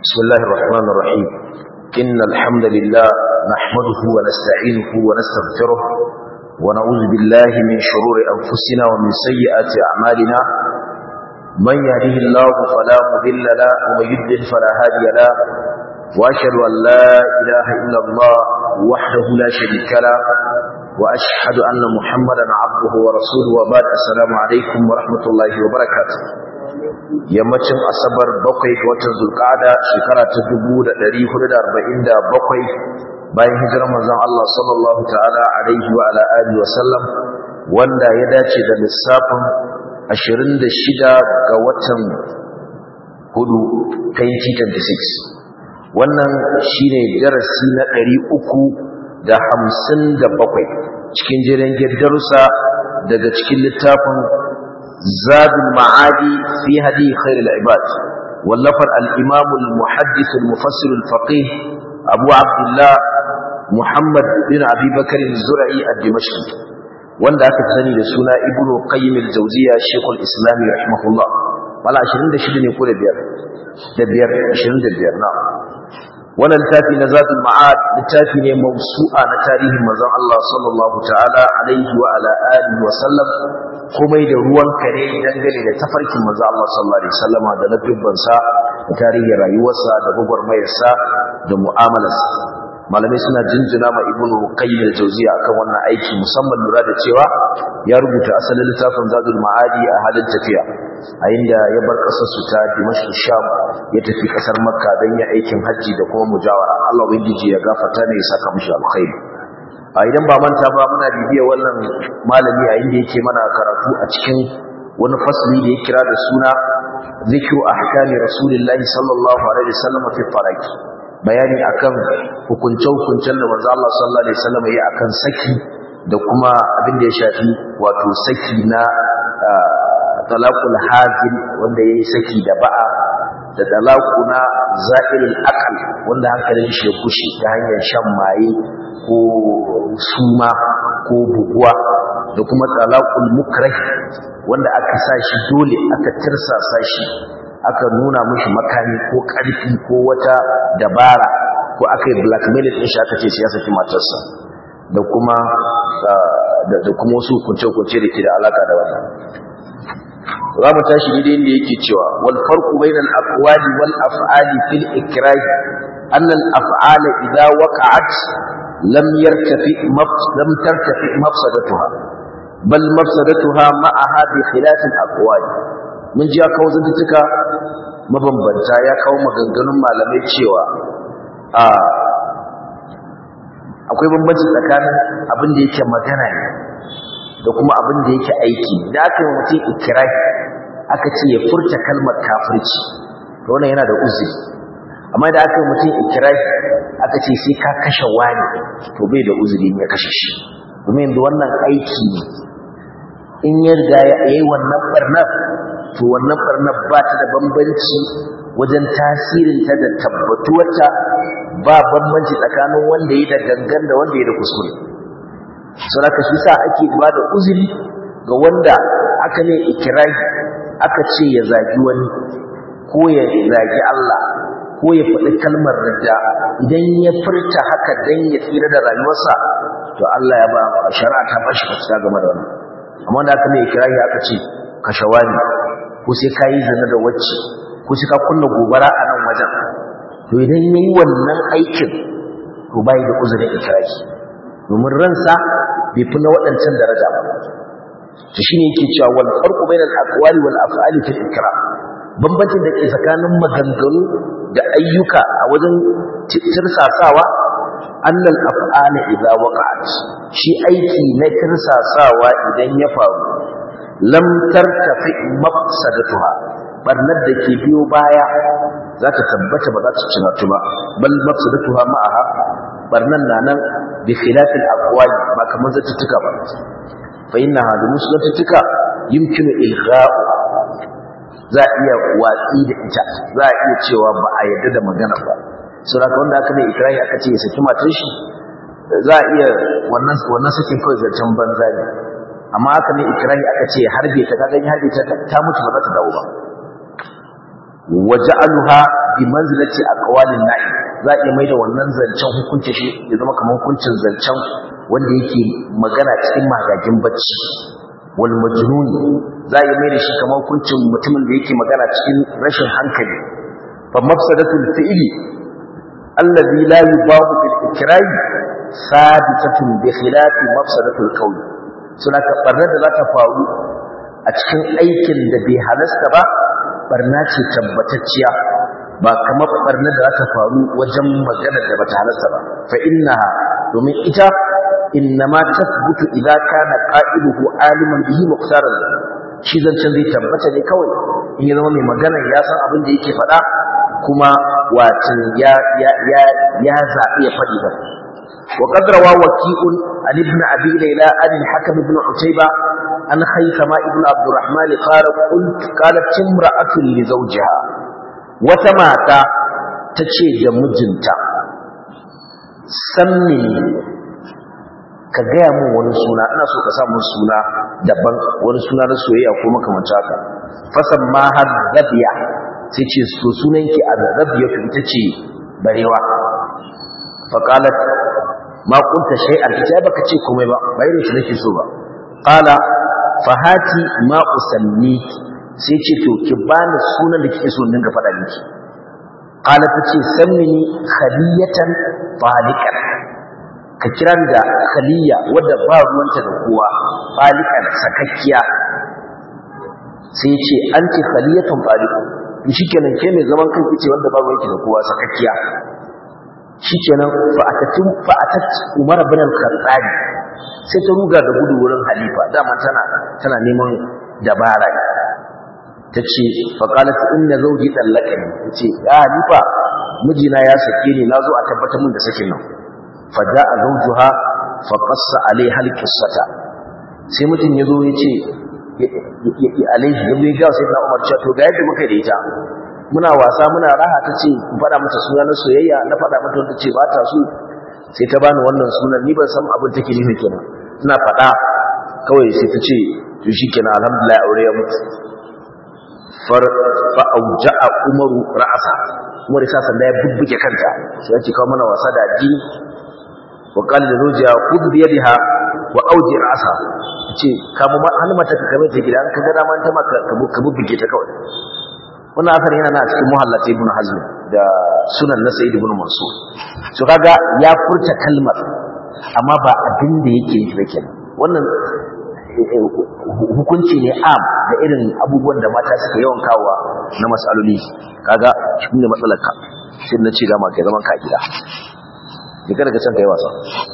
بسم الله الرحمن الرحيم إن الحمد لله نحمده ونستعينه ونستغفره ونعوذ بالله من شرور أنفسنا ومن سيئات أعمالنا من يهده الله فلا مضل له ومن يضلل فلا هادي له وأشهد أن لا إله إلا الله وحده لا شريك له وأشهد أن محمدا عبده ورسوله وبعد السلام عليكم ورحمة الله وبركاته yammacin asabar bakwai ga watan zulkada shekara ta dubu da ɗari hudu da arba'in da bakwai bayan hijirar manzon Allah sallallahu ta'ala alaihi wa ala alihi wa sallam wanda ya dace da lissafin ashirin da shida ga watan hudu 2026 wannan shine darasi na ɗari uku da hamsin da bakwai cikin jiran darussa daga cikin littafin زاد المعادي في هدي خير العباد واللفر الإمام المحدث المفسر الفقيه أبو عبد الله محمد بن أبي بكر الزرعي الدمشقي wanda aka sani da suna ibnu qayyim al-jawziya shaykhul islam rahimahullah wala 26 ne ko da biyar da biyar 25 na wannan littafi na zadul ma'ad littafi ne mawsu'a na tarihin manzon Allah sallallahu ta'ala alaihi wa ala alihi wa sallam komai da ruwan kare dangane da tafarkin manzo Allah sallallahu alaihi wasallama da ladubban sa da tarihin rayuwarsa da gugurmayarsa da mu'amalarsa malamai suna jinjina ma ibnu qayyim al-jawziya akan wannan aiki musamman lura da cewa ya rubuta asalin littafin zadul ma'adi a halin tafiya a inda ya bar kasar su ta dimashq sham ya tafi kasar makka don ya aikin hajji da kuma mujawara Allah ubangiji ya gafarta ne ya saka mishi alkhairi a idan ba manta ba muna bibiya wannan malami a inda yake mana karatu a cikin wani fasli da ya kira da suna zikru ahkami rasulillahi sallallahu alaihi wasallam fi faraki bayani akan hukunce-hukuncen da manzo Allah sallallahu alaihi wasallam ya akan saki da kuma abin da ya shafi wato saki na talaqul hazil wanda yayi saki da ba'a da talaku na za'ilul aqal wanda hankalin shi ya kushe ta hanyar shan maye ko suma ko buguwa da kuma talaqul mukrah wanda aka sa shi dole aka tirsasa shi aka nuna mishi makami ko karfi ko wata dabara ko aka yi blackmail din shi aka ce sai ya saki matarsa da kuma da kuma wasu kunce-kunce da ke da alaka da wannan za mu tashi ne inda yake cewa wal farqu bainal aqwali wal af'ali fil ikrah anna al af'ala idha waqa'at lam yartafi lam tartafi mafsadatuha bal mafsadatuha ma'aha bi khilaf al aqwali mun ji ya kawo zantuka mabambanta ya kawo maganganun malamai cewa a akwai bambanci tsakanin abin da yake magana ne da kuma abin da yake aiki da aka yi mutum ikirahi aka ce ya furta kalmar kafirci to wannan yana da uzuri amma da aka yi mutum ikirahi aka ce sai ka kashe wani to bai da uzuri ya kashe shi domin yanzu wannan aiki ne in ya riga ya yi wannan barnar to wannan barnar ba ta da bambanci wajen tasirinta da tabbatuwarta ba bambanci tsakanin wanda ya da gangan da wanda ya da kuskure saboda shi sa ake ba da uzuri ga wanda aka ne ikirahi aka ce ya zagi wani ko ya zagi Allah ko ya faɗi kalmar rida idan ya furta haka dan ya tsira da rayuwarsa to Allah ya ba shari'a ta ba shi fasta game da wannan amma da aka ne ikirahi aka ce ka shawani ko sai ka yi zina da wacce ko sai ka kunna gobara a nan wajen to idan yayi wannan aikin to bai da uzurin ikirahi domin ransa bai fi na waɗancan daraja ba to shine yake cewa wal farqu bainal aqwali wal af'ali fil ikram bambancin da ke tsakanin maganganu da ayyuka a wajen tirsasawa annal af'ala idza waqa'at shi aiki na tirsasawa idan ya faru lam tartafi mafsadatuha barnar da ke biyo baya za ta tabbata ba za ta cinatu ba bal mafsadatuha ma'aha barnan na nan bi khilafil aqwali ba kamar zattuka ba fa inna hadu muslattuka yumkinu ilgha'u za iya watsi da ita za iya cewa ba a yadda da magana ba saboda wanda aka mai ikrahi aka ce ya saki matar shi za iya wannan wannan sakin kawai zancen banza ne amma aka mai ikrahi aka ce harbe ta kaga harbe ta ta mutu ba za ta dawo ba waja'aluha bi manzilati aqwalin na'i za a iya mai da wannan zancen hukunci shi ya zama kamar hukuncin zancen wanda yake magana cikin magagin bacci wal majnun za a iya mai da shi kamar hukuncin mutumin da yake magana cikin rashin hankali fa mafsadatul fi'li alladhi la yubahu bil ikrahi sabitatun bi khilafi mafsadatul qawli suna ka barnar da za ta faru a cikin aikin da bai halasta ba barna ce tabbatacciya ba kamar barna da za ta faru wajen magana da bata halasta ba fa innaha domin ita innama tasbutu idza kana qa'iluhu aliman bihi muqtaran shi zancen zai tabbata ne kawai in ya zama mai magana ya san abin da yake faɗa kuma wato ya ya ya ya zaɓi ya faɗi ba وقد روى وكيء عن ابن أبي ليلى عن الحكم بن عتيبة عن خيثمة ابن عبد الرحمن قال قلت قالت امرأة لزوجها وتماتا تشي جمجنتا سمني ka gaya min wani suna ina so ka sa mun suna daban wani suna na soyayya ko makamanta haka fasan ma har zabiya sai ce so sunanki a zabiya ita ce barewa faqalat ma kunta shay'an sai baka ce komai ba bai ne shi nake so ba qala fahati ma usanni sai ce to ki bani sunan da kike so in dinga faɗa miki qala tace sammini khaliyatan falikan ka kira da khaliya wadda ba ruwanta da kowa falikan sakakkiya sai ce anti khaliyatun falikan shikenan ke mai zaman kanki ce wanda ba ruwanki da kowa sakakkiya shikenan fa'atatun fa'atat Umar ibn al-Khattab sai ta ruga da gudu wurin halifa dama tana tana neman dabara tace fa qalat inna zawji dallaqani tace ya halifa mijina ya sake ni nazo a tabbatar min da sakin nan fa ja'a zawjuha fa qassa alaiha al-qissata sai mutum yazo yace alaihi yazo ya ga sai na Umar cewa to ga yadda muka da ita muna wasa muna raha ta ce ku faɗa mata suna na soyayya na faɗa mata wanda ce ba ta so sai ta bani wannan sunan ni ban san abin take nufi kenan ina faɗa kawai sai ta ce to shikenan alhamdulillah aure ya mutu far fa auja'a umaru ra'asa umar ya sanda ya bubbuge kanta sai ya ce kawo mana wasa da addini wa qala da zawjiha khudh bi yadiha wa auji ra'asa ce kamu hannu mata ka kame ta gida an ka ga dama ta maka ka bubbuge ta kawai wannan asar yana na cikin muhallata ibn hazm da sunan na sayyid ibn mansur so kaga ya furta kalmar amma ba abin da yake yi kenan wannan hukunci ne am da irin abubuwan da mata suka yawan kawowa na matsaloli kaga shi ne matsalar ka sai na ce ga ma kai zaman ka gida ne kada ka san kai wasa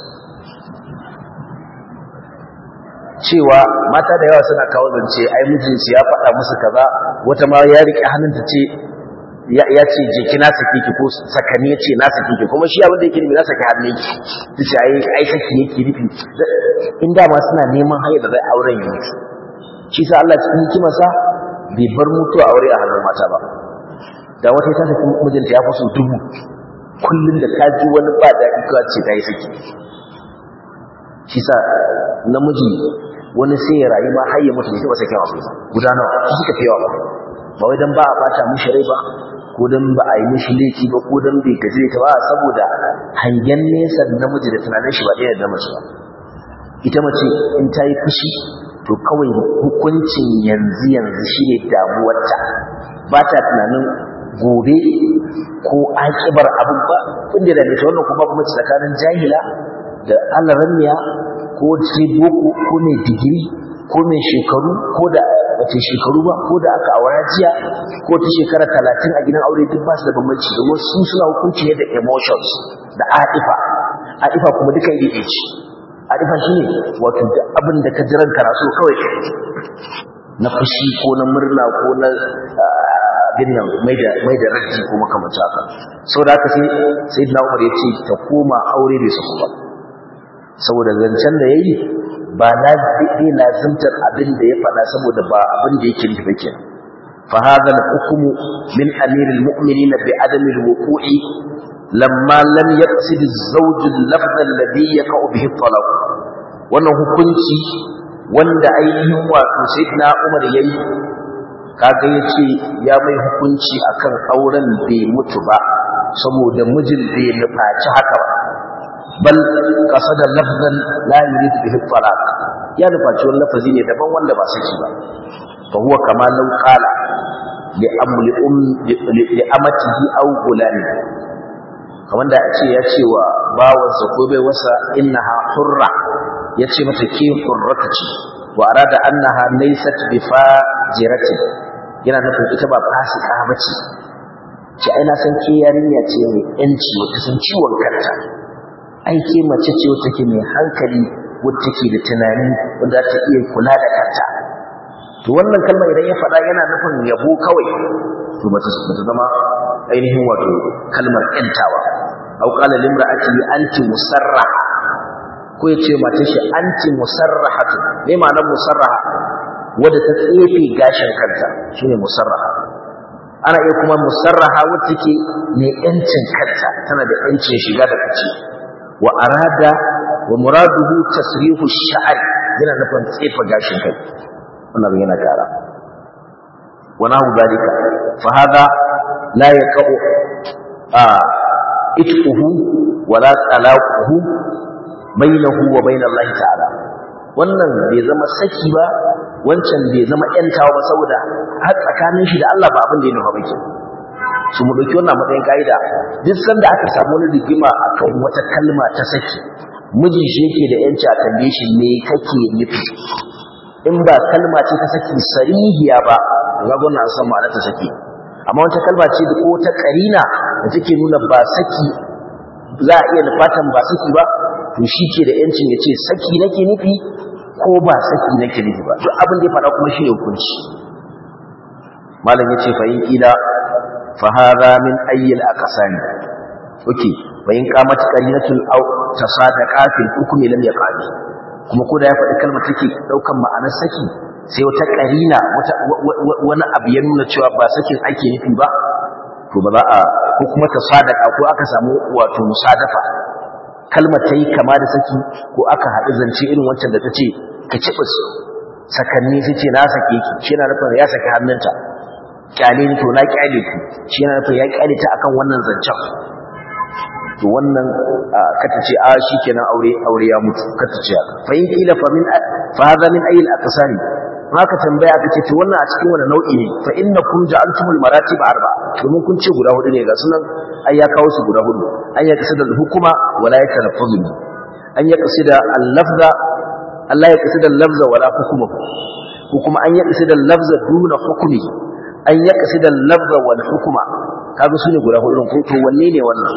cewa mata da yawa suna kawo zance ai mijinsu ya faɗa musu kaza wata ma ya riƙe hannunta ce ya ce je ki na sake ki ko sakani ya ce na sake ki kuma shi abin da yake nufi na sake hannun ki ta ce ai ai saki yake nufi in dama suna neman hanyar da zai auren yi mutu shi sa Allah cikin hikimarsa bai bar mutuwa aure a hannun mata ba da wata ta saki mijinta ya fi so dubu kullum da ta ji wani ba daɗi kawai ce ta yi saki shi sa namiji wani sai ya rayu ma har ya mutu bai sake wa ba guda nawa su suka fi yawa ba ba wai dan ba a bata mishi rai ba ko dan ba a yi mishi laifi ba ko dan bai gaji ta ba saboda hangen nesa namiji da tunanin shi ba ɗaya da mace ba ita mace in ta yi fushi to kawai hukuncin yanzu yanzu shine damuwarta ba ta tunanin gobe ko akibar abin ba inda da ta wannan kuma kuma tsakanin jahila da alarammiya ko sai boko ko mai digiri ko mai shekaru ko da wace shekaru ba ko da aka aura jiya ko ta shekara talatin a gidan aure duk ba su da bambanci domin su suna hukunci ne da emotions da adifa adifa kuma duka iri ce adifa shi ne wato da abin da ka jiran karaso kawai na fushi ko na murna ko na binnan mai da raji ko makamanta haka sau da haka sai sai na umar ya ce ta koma aure bai su ba saboda zancen da ya yi ba na zai lazimtar abin da ya faɗa saboda ba abin da yake nufi ke fa hadha al-hukmu min amir al-mu'minin bi adam al-wuqu'i lamma lam yaqsid az-zawj al-lafz alladhi yaqa'u bihi at-talaq wannan hukunci wanda ainihin wato sayyidina Umar yayi kaga yace ya mai hukunci akan auren bai mutu ba saboda mijin bai nufaci haka ba bal qasada lafzan la yurid bihi talaq ya nufaci wani lafazi ne daban wanda ba saki ba fa huwa kama law qala li amli um li amatihi aw gulani kamar da ce ya ce wa bawansa ko bai wasa innaha hurra ya ce mata ke hurrata ce wa arada annaha laysat bi fajirati yana nufin ita ba fasika bace ce ai na san ke yarinya ce mai yanci wata san ciwon kanta ai ke mace ce wata ke mai hankali wata ke da tunani wanda ta iya kula da kanta to wannan kalma idan ya faɗa yana nufin yabo kawai to bata zama ainihin wato kalmar yantawa au qala limra'ati anti musarraha ko yace mace shi anti musarrahatu me ma'anar musarraha wadda ta tsefe gashin kanta shine musarraha ana iya kuma musarraha wacce take mai yancin kanta tana da yancin shiga da fice wa arada wa muraduhu tasrihu sha'r yana nufin tsefa gashin kai wannan yana kara wa nahu dalika fa hada la yaqau a itquhu wala talaquhu bainahu wa bain Allah ta'ala wannan bai zama saki ba wancan bai zama yantawa ba saboda har tsakanin shi da Allah ba abin da ya nufa bake su mu dauki wannan matsayin kaida duk sanda aka samu wani rigima akan wata kalma ta saki mijin shi yake da yanci a tambaye shi me kake nufi in ba kalma ce ta saki sarihiya ba ga gona san ma'ana ta saki amma wata kalma ce ko ta karina da take nuna ba saki za a iya nufatan ba saki ba to shi ke da yancin ya ce saki nake nufi ko ba saki nake nufi ba duk abin da ya faɗa kuma shi ne hukunci malam ya ce fahim ƙila fahara min ayyul aqsani okay bayin qamat qarinatul aw tasadaqa fil hukmi lam yaqali kuma ko da ya faɗi kalmar take daukan ma'anar saki sai wata qarina wata wani abu ya nuna cewa ba sakin ake nufi ba to ba za a ko kuma tasadaqa ko aka samu wato musadafa kalmar ta yi kama da saki ko aka haɗu zance irin wancan da ta ce ka cibis sakanni su ce na sake ki shi na nufin ya saki hannunta kyale ni to na kyale ki shi na nufin ya kyale ta akan wannan zancen to wannan kata ce a shi kenan aure aure ya mutu kata ce haka fa in kila fa min fa hadha min ayil aqsani haka tambaya aka ce to wannan a cikin wani nau'i ne fa innakum ja'altumul maratib arba domin kun ce guda hudu ne ga sunan ai ya kawo su guda hudu an ya kasida hukuma wala ya talaffuzu an ya kasida al-lafza Allah ya kasida al-lafza wala hukuma ko kuma an ya kasida al-lafza duna hukumi an ya kasida al-lafza wal hukuma kaga su ne guda hudu ko to wanne ne wannan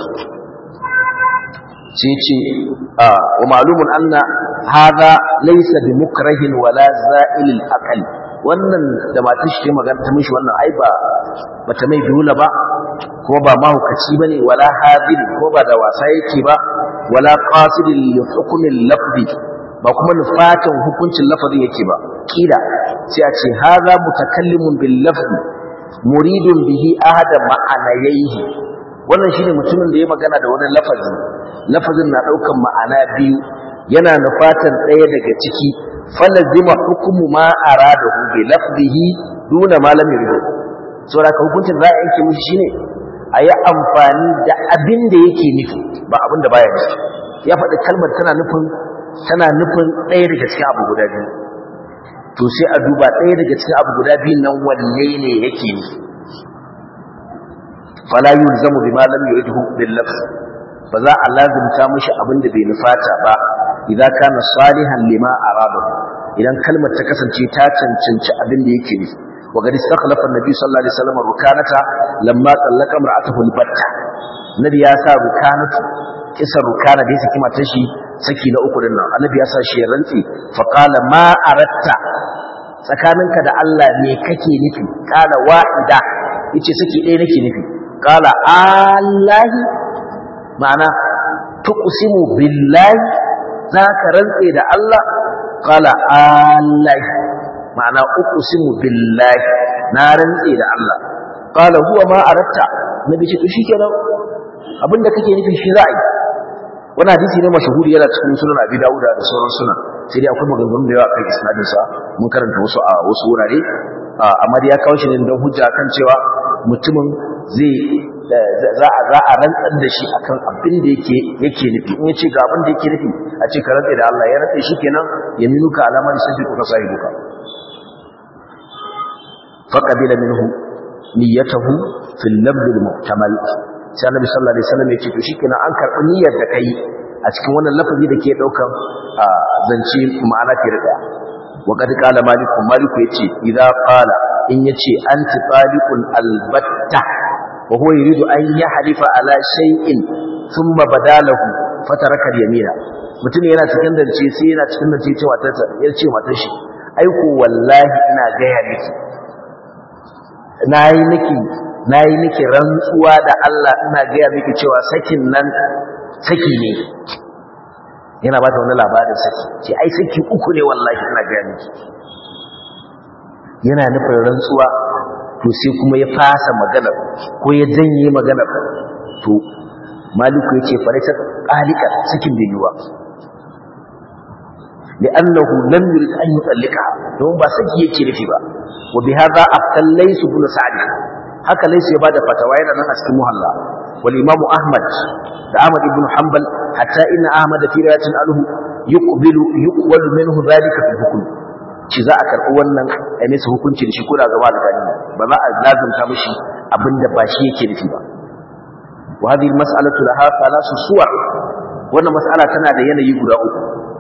sai ce wa ma'lumun anna hadha laysa bi mukrahin wala za'il al-aql wannan da matar shi magana ta mishi wannan ai ba bata mai dole ba ko ba mahaukaci bane wala hadir ko ba da wasa yake ba wala qasidil li hukmil lafzi ba kuma nufatan hukuncin lafazin yake ba kila sai a ce hadha mutakallimun bil lafzi muridun bihi ahada ma'anayhi wannan shine mutumin da ya magana da wani lafazi lafazin na daukan ma'ana biyu yana nufatan ɗaya daga ciki falazima hukumu ma aradahu bi lafzihi duna ma lam yurid saboda ka hukuncin za a yanke mishi shine a yi amfani da abin da yake nufi ba abin da baya nufi ya faɗi kalmar tana nufin tana nufin ɗaya daga cikin abu guda biyu to sai a duba ɗaya daga cikin abu guda biyun nan wanne ne yake nufi fala yulzamu bima lam yuridhu bil lafz ba za a lazimta mishi abin da bai nufata ba idan kana salihan lima arada idan kalmar ta kasance ta cancanci abin da yake nufi wa gadi istakhlafa annabi sallallahu alaihi wasallam rukanata lamma tallaka imra'atuhu albatta nabi ya sa rukanatu kisa rukana da yake kuma tashi saki na uku dinnan annabi ya sa shi ya rantsi fa qala ma aratta tsakaninka da Allah me kake nufi qala wahida yace saki ɗaya nake nufi qala allahi ma'ana tuqsimu billahi zaka rantse da Allah qala allahi ma'ana uqsimu billahi na rantse da Allah qala huwa ma aratta nabi ce to shikenan abinda kake nufi shi ra'ayi wannan hadisi ne mashahuri yana cikin sunan Abi Dawud da sauran sunan sai dai akwai maganganu da yawa kan isnadin sa mun karanta wasu a wasu wurare amma ya kawo shi ne don hujja kan cewa mutumin zai za a za a rantsar da shi akan abin da yake yake nufi in yace ga abin da yake nufi a ce ka rantsa da Allah ya rantsa shi kenan ya minuka alamar sai ka sai duka faqabila minhu niyyatahu fil nabd al muhtamal sai Annabi sallallahu alaihi wasallam yake to shikenan an karbi niyyar da kai a cikin wannan lafazi da ke daukan zance ma'ana fiye da وقد قال مالك مالك يتي إذا قال إن يتي أنت طالق البتة وهو يريد أن يحلف على شيء ثم بدا له فترك اليمين mutum yana cikin dance sai yana cikin dance ce matarsa ya ce matar shi aiko wallahi ina gaya miki nayi miki nayi miki rantsuwa da Allah ina gaya miki cewa sakin nan saki ne yana ba ta wani labarin saki ce ai saki uku ne wallahi ina gaya miki yana nufin rantsuwa to sai kuma ya fasa magana ko ya janye magana to maliku ya ce faraita ƙalika sakin bai yi ba لأنه لم يرد أن يطلقها don ba saki yake nufi ba wa bi hadha aftal laysu bin sa'd haka laysu ya bada fatawa yana nan a cikin muhalla wal imam ahmad da ahmad ibn hanbal hatta inna ahmad fi riwayatin anhu yuqbilu yuqbalu minhu dhalika fi hukm ci za a karbi wannan a masa hukunci da shi ko da gaba da gani ba za a lazumta mishi abinda ba shi yake nufi ba wa hadhihi al mas'alatu laha thalath suwar wannan mas'ala tana da yanayi guda uku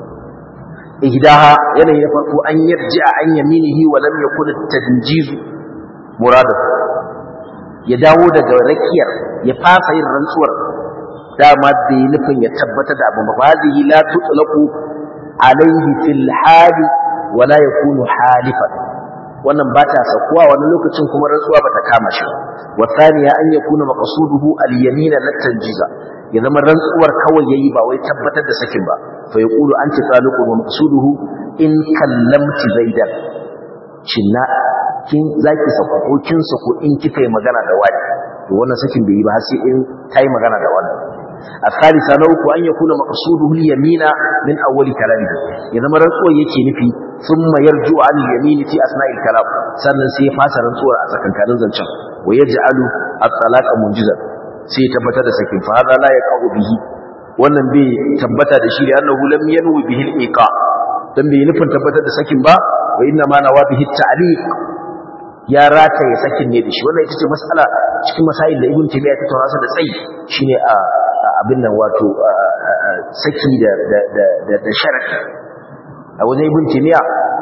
ihdaha yanayi na farko an yarji'a an yaminihi wa lam yakun at-tanjiz muradu ya dawo daga rakiyar ya fasa yin rantsuwar dama bai nufin ya tabbatar da abin ba hadhihi la tutlaqu alayhi fil hali wa la yakunu halifan wannan ba ta sakuwa wani lokacin kuma rantsuwa ba ta kama shi wa thaniya an yakuna maqsuduhu al-yamina lat-tanjiza ya zama rantsuwar kawai yayi ba wai tabbatar da sakin ba fa yaqulu anti taliqun wa maqsuduhu in kallamti zaidan cinna kin zaki sako ko kin sako in kika yi magana da wani to wannan sakin bai yi ba sai in tayi magana da wani الثالثة نوك أن يكون مقصوده اليمين من أول كلامه إذا ما رنسوا يكي نفي ثم يرجع عن اليمين في أثناء الكلام سنن سيفاس رنسوا أسكن كان زنشا ويجعل الطلاق منجزا sai tabbatar da sakin fa hada la yaqau bihi wannan bai tabbata da shi da annahu lam yanwi bihi al-iqa dan bai nufin tabbatar da sakin ba wa inna ma nawa bihi ta'liq ya rata ya sakin ne da shi wannan ita ce mas'ala cikin masail da ibn tabiya ta taurasa da tsayi shine a abin nan wato saki da da da da sharaki a wajen ibn tabiya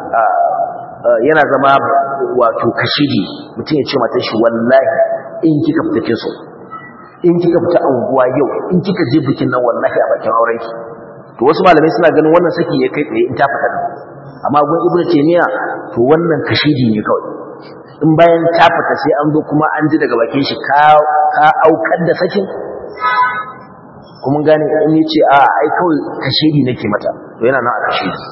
yana zama wato kashidi mutum ya ce mata shi wallahi in kika fita kin so in kika fita anguwa yau in kika je bikin nan wallahi a bakin auren ki to wasu malamai suna ganin wannan saki ya kai tsaye in ta fita nan amma gun ibnu taymiya to wannan kashidi ne kawai in bayan ta fita sai an zo kuma an ji daga bakin shi ka ka aukar da sakin kuma gane in yace a ai kawai kashidi nake mata to yana nan a kashidi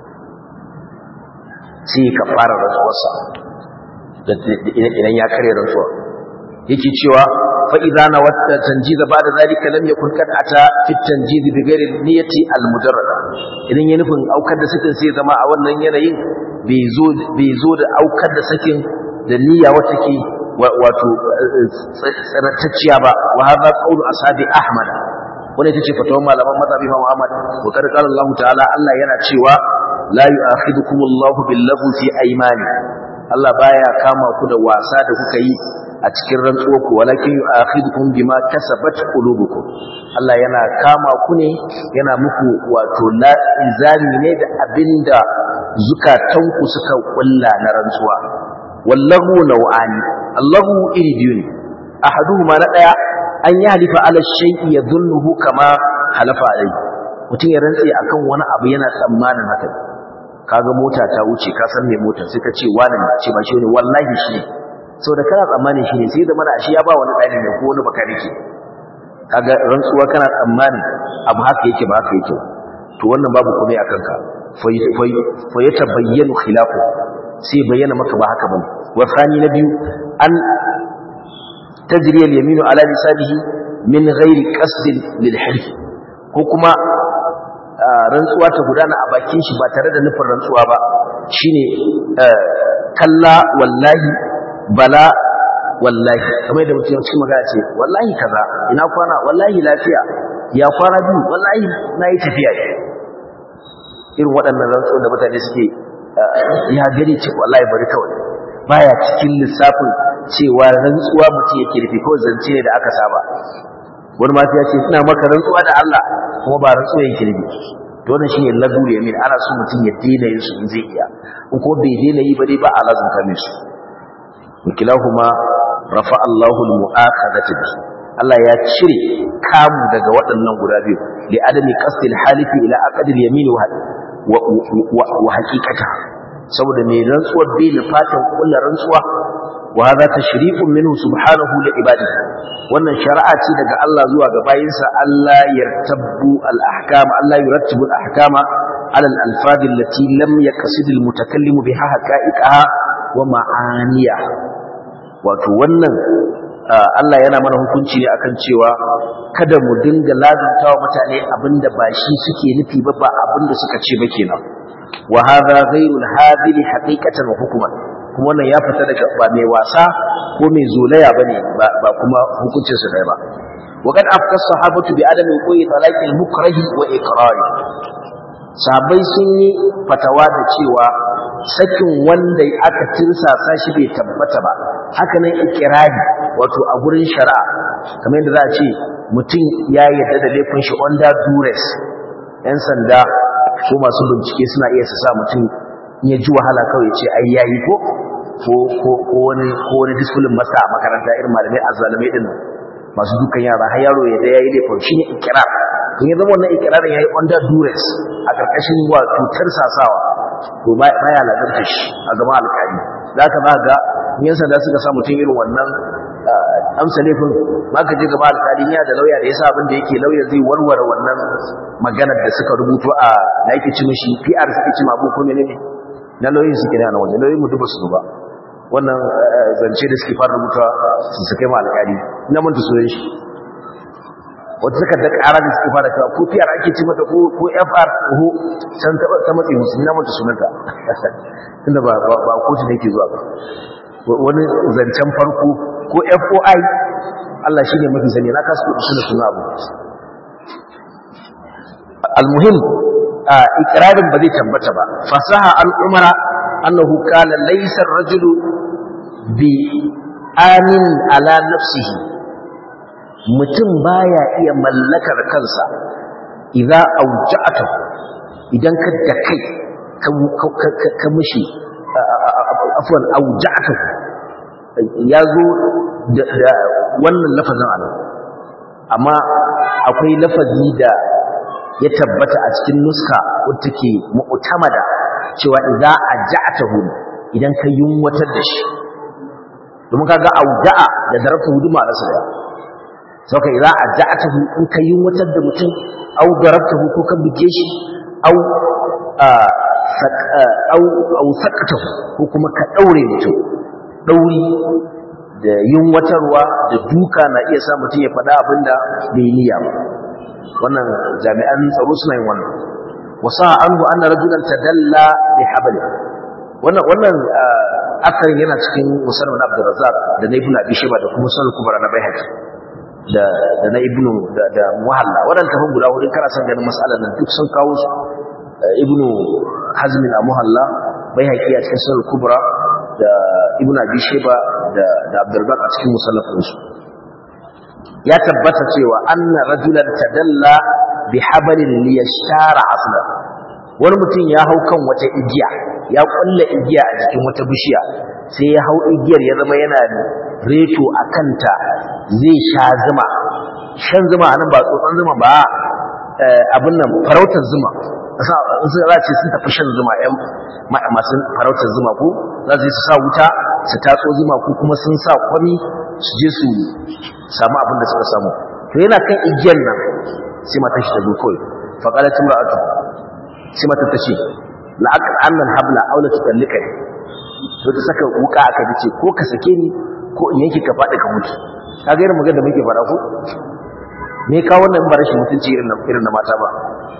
sai ka fara rantsuwarsa idan ya kare rantsuwa yake cewa فإذا نوت تنجيز بعد ذلك لم يكن قد أتى في التنجيز بغير النية المجردة إذن ينفن أو كد سكن سي زما أو أن ينين بيزود بيزود أو كد سكن النية وتكي wato tsartacciya ba wa hadha qawlu ashabi ahmad wanda tace fatawan malaman mazhabi imam ahmad wa kad qala allah ta'ala allah yana cewa la yu'akhidukum allah billahu fi aymani allah baya kama ku da wasa da kuka yi a cikin rantsuwarku walakin yu'akhidukum bima kasabat qulubukum Allah yana kama ku ne yana muku wato la izami ne da abinda zukatanku suka kulla na rantsuwa wallahu naw'ani Allahu iri biyu ne ahaduhuma na daya an yi halifa ala shay'i yadhunnuhu kama halafa alai mutum ya rantse akan wani abu yana tsammanin haka kaga mota ta wuce ka san me motar sai ka ce wani ce ba shi ne wallahi shi ne sau da kana tsammanin shi ne sai da mana ashe ya ba wani ɗani ne ko wani baka rike kaga rantsuwa kana tsammanin abu haka yake ba haka yake to wannan babu komai a kanka fa ya tabayyanu khilafu sai bayyana maka ba haka bane wa thani na biyu an tajri al-yaminu ala lisanihi min ghairi qasdin lil hilf ko kuma rantsuwa ta gudana a bakin shi ba tare da nufin rantsuwa ba shine kalla wallahi bala wallahi kamar da mutum cikin magana ce wallahi kaza ina kwana wallahi lafiya ya kwana biyu wallahi na yi tafiya irin waɗannan rantsuwa da mutane suke ya gani ce wallahi bari kawai baya cikin lissafin cewa rantsuwa mutum yake rufe kawai zance ne da aka saba wani ma ya ce ina maka rantsuwa da Allah kuma ba rantsuwa yake rufe to wannan shine lagul yamin ana so mutum ya daina yin su in zai iya in ko bai daina yi ba dai ba a lazumta mai su wakilahuma rafa Allahu al-mu'akhadati Allah ya cire kamu daga waɗannan guda biyu li adami qasdil halifi ila aqdil yamin wa wa haqiqata saboda mai rantsuwar bai da fatan kullu rantsuwa wa hadha tashrifun minhu subhanahu li ibadihi wannan shari'a ce daga Allah zuwa ga bayinsa Allah yartabbu al-ahkam Allah yurattibu al-ahkama ala al-alfaz allati lam yaqsid al-mutakallim biha haqa'iqaha wa ma'aniya wato wannan Allah yana mana hukunci ne akan cewa kada mu dinga lazantawa mutane abinda ba shi suke nufi ba ba abinda suka ce ba kenan wa hadha ghayru al-hadil haqiqatan wa hukman kuma wannan ya fita daga ba mai wasa ko mai zolaya bane ba kuma hukuncin su dai ba wa kad afka sahabatu bi adami qoyi talaqi al-mukrah wa iqrari sahabbai sun yi fatawa da cewa sakin wanda aka tirsasa shi bai tabbata ba haka nan ikirari wato a gurin shari'a kamar yadda za a ce mutum ya yarda da laifin shi under duress yan sanda ko masu bincike suna iya su sa mutum ya ji wahala kawai ce ai yayi ko ko ko wani ko wani discipline masa a makaranta irin malamai azzalimai din masu dukan yara har yaro ya da yayi laifin shine ikirar in ya zama wannan ikirarin yayi under duress a karkashin wato tarsasawa to baya lazarta shi a gaban alƙali za ka ba ga yan sanda suka sa mutum irin wannan amsa laifin ma ka je gaba alƙali ya da lauya da ya sa abin da yake lauya zai warware wannan maganar da suka rubuto a da yake ci mishi PR suke ci mabu ko menene na lauyin suke ne a nan waje lauyin mu duba su ba wannan zance da suke fara rubuta su suke ma alƙali ina manta sunan shi wata suka da ƙara da suke fara kawo ko PR ake ci mata ko FR ko san ta matsi musu ina manta sunanta tunda ba ba kotu ne ke zuwa ba wani zancen farko ko FOI Allah shine mafi sani na kasu suna suna abu almuhim ikrarin ba zai tabbata ba fasaha an umara annahu qala laysa ar-rajulu bi amin ala nafsihi mutum baya iya mallakar kansa idza auja'ata idan ka da kai ka mishi afwan auja'ata yazo da wannan lafazin anan amma akwai lafazi da ya tabbata a cikin nuska wadda take mu'tamada cewa idza aja'tahu idan ka yunwatar da shi domin kaga auja'a da darabta huduma da sada sauka idza aja'tahu in ka yunwatar da mutum au darabtahu ko ka buge shi au au au sakatahu ko kuma ka daure mutum dauri da yunwatarwa da duka na iya sa mutum ya faɗa abinda bai niyya ba wannan jami'an tsaro suna yin wannan wasa anhu anna rajulan tadalla bi habl wannan wannan asarin yana cikin musannad na Abdul Razzaq da na Ibn Abi Shayba da kuma Sunan Kubra na Baihaqi da da na Ibn da da Muhalla wannan tafin guda hudu kana san ganin mas'alan nan duk sun kawo su Ibn Hazm a Muhalla Baihaqi a cikin Sunan Kubra da Ibn Abi Shayba da da Abdul Razzaq a cikin musannad su ya tabbata cewa anna rajulan tadalla bi hablin liyashara asla wani mutum ya hau kan wata igiya ya kulla igiya a cikin wata bishiya sai ya hau igiyar ya zama yana reto a kanta zai sha zuma shan zuma anan ba tsotsan zuma ba abin nan farautar zuma za ce sun tafi shan zuma yan masu farautar zuma ko za su yi su sa wuta su tatso zuma ko kuma sun sa kwami su je su samu abin da suka samu to yana kan igiyar nan sai matan shi ta zo kawai faƙalar timra'atu sai matan ta ce la'akar annan habla aula ta tsallika ne to ta saka wuka aka ce ko ka sake ni ko in yanki ka faɗi ka mutu ka ga irin magana da muke faɗa ko me ka wannan ba rashin mutunci irin na irin na mata ba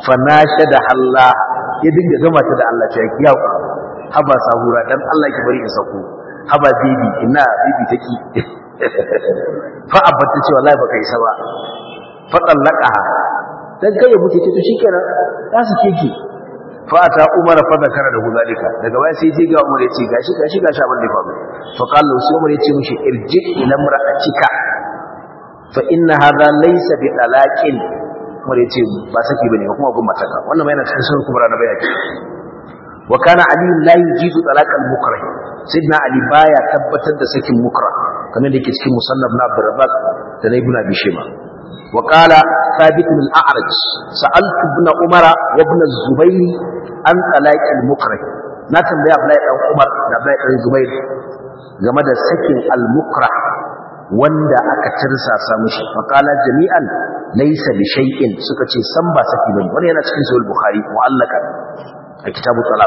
fa nashada Allah ya dinga gama ta da Allah cewa ya ku haba sahura dan Allah ki bari in sako haba bibi ina bibi take fa abatta ce wallahi baka isa ba fa tallaqaha dan kai ya mutu ce to shikenan za su keke fa ta umar fa zakara da zalika daga baya sai je ga umar ya ce gashi gashi gashi abin da ya faru fa qala sai umar ya ce mishi irji ila mar'atika fa inna hadha laysa bi talaqin umar ya ce ba saki bane kuma gun mataka wannan mai yana cikin sunan kubra na bayani wa kana ali la yujizu talaqal mukrah sayyidina ali baya tabbatar da sakin mukrah kamar da yake cikin musannaf na abdurrazzaq da na ibn abi shayba وقال ثابت بن الأعرج سألت ابن عمر وابن الزبير عن طلاق المكره na tambaya Abdullahi dan Umar da Abdullahi dan Zubair game da sakin al-mukrah wanda aka tirsasa mishi faqala jami'an laysa bi shay'in suka ce san ba saki bane wannan yana cikin sahih bukhari mu'allaka a kitabu talaq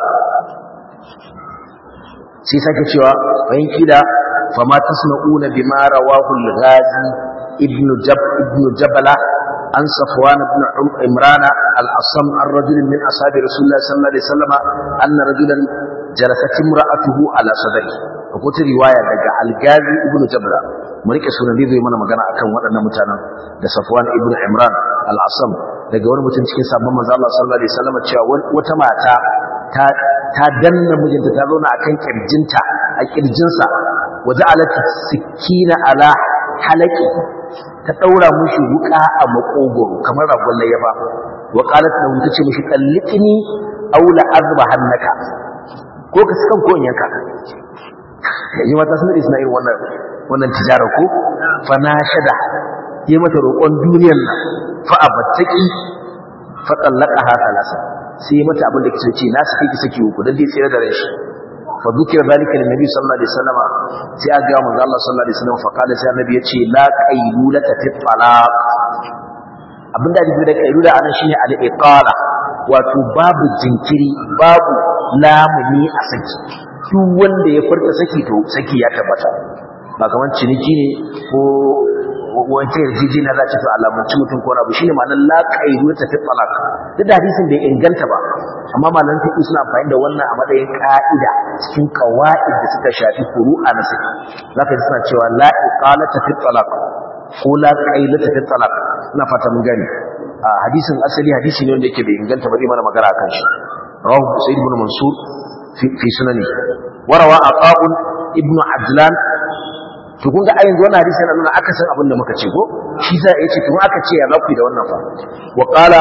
sai sake cewa bayan kida fama tasna'una bima rawahu al-ghazi ابن جب ابن جبلة عن صفوان بن عمران الأصم عن رجل من أصحاب رسول الله صلى الله عليه وسلم أن رجلا جلست امرأته على صدره وقلت رواية لقى الغازي ابن جبلة مريك سنة دي ذي منا مغانا أكام وأنا متانا da Safwan ibn Imran al-Asam daga wani mutum cikin sabon manzo Allah sallallahu alaihi wasallam cewa wata mata ta ta danna mijinta ta zauna akan kirjinta a kirjinsa waja'alat sikina ala halaki ta daura mushi wuka a makogoro kamar ragon layyafa wa qalat lahu tace mushi qalliqni aw la azba hannaka ko ka sukan ko yanka yayi mata sun da irin wannan wannan tijara ko fa nashada yi mata roƙon duniyar nan fa abattaki fa tallaqaha thalasa sai mata abin da kike ce na saki ki saki uku dan dai tsira da rashi fa dukira zalika lin nabi sallallahu alaihi wasallam sai aga ga manzo Allah sallallahu alaihi wasallam fa kada sai annabi ya ce la qailulata fi talaq abinda ake da qailula anan shine al iqala wato babu jinkiri babu lamuni a saki duk wanda ya furta saki to saki ya tabbata ba kamar ciniki ne ko wata yarjejeniya za ta fi alamunci mutum ko rabu shine ma'anar la qailulata fi talaq duk da hadisin bai inganta ba amma malaman fiqh suna amfani da wannan a matsayin ka'ida cikin qawaid da suka shafi furu'a na saki zaka ji suna cewa la iqalata fi talaq ko la qailata fi talaq ina fata mun gani a hadisin asali hadisi ne wanda yake bai inganta ba zai mana magana akan shi rawahu sa'id ibn mansur fi fi sunani warawa aqab ibn adlan to kun ga a yanzu wannan hadisi yana nuna akasin abin da muka ce ko shi za ya ce kuma aka ce ya zaku da wannan fa wa qala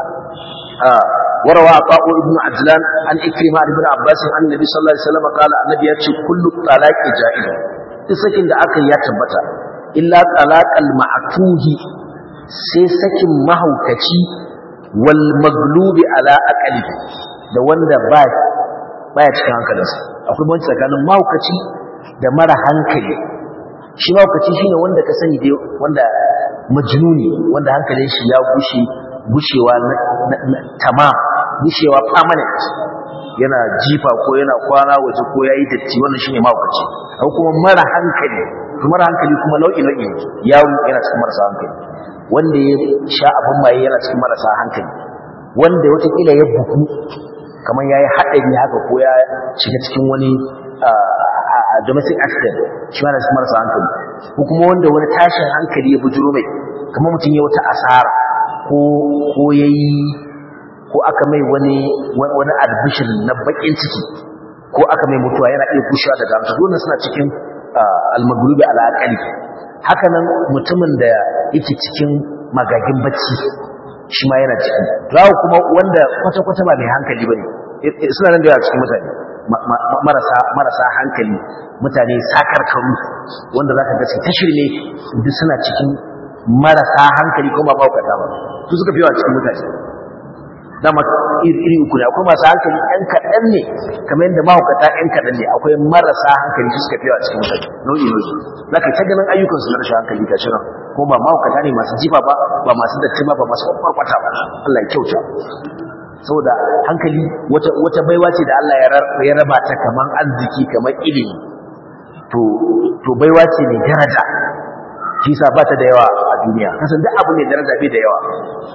وروى عطاء ابن عجلان عن إكرمة ابن عباس عن النبي صلى الله عليه وسلم قال النبي يأتي كل طلاق جائز تسكن da aka ya tabbata illa talaqal ma'tuhi sai sakin mahaukaci wal maglubi ala aqli da wanda ba baya cikin hankalinsa akwai banci tsakanin mahaukaci da mara hankali shi mahaukaci shine wanda ka sani dai wanda majnuni wanda hankalin shi ya gushe gushewa tamam gushewa permanent yana jifa ko yana kwana waje ko yayi datti wannan shine mahaukaci ko kuma mara hankali mara hankali kuma nau'i nau'i yaro yana cikin marasa hankali wanda ya sha abin maye yana cikin marasa hankali wanda watakila ya buku kamar yayi haɗari haka ko ya shiga cikin wani domestic accident shi ma cikin marasa hankali ko kuma wanda wani tashin hankali ya bujuro mai kamar mutum ya wata asara ko ko yayi ko aka mai wani wani albishir na bakin ciki ko aka mai mutuwa yana iya gushewa daga amsa dole suna cikin almagrubi ala aqali haka nan mutumin da yake cikin magagin bacci shi ma yana ciki rawu kuma wanda kwata kwata ba mai hankali bane suna nan da yawa cikin mutane marasa marasa hankali mutane sakarkaru wanda zaka ga ta shirme duk suna cikin marasa hankali ko ba maukata ba su suka fi yawa cikin mutane dama iri uku ne akwai masu hankali ɗan kaɗan ne kamar yadda mahaukata ɗan kaɗan ne akwai marasa hankali su suka fi yawa cikin mutane nau'i nau'i za ka ta ganin ayyukansu na rashin hankali ga shirin ko ba mahaukata ne masu jifa ba ba masu datti ba ba masu kwarkwata ba Allah ya kyauta saboda hankali wata wata baiwa ce da Allah ya raba ta kamar arziki kamar ilimi to to baiwa ce mai daraja shi sa ba ta da yawa a duniya kasan duk abu mai daraja bai da yawa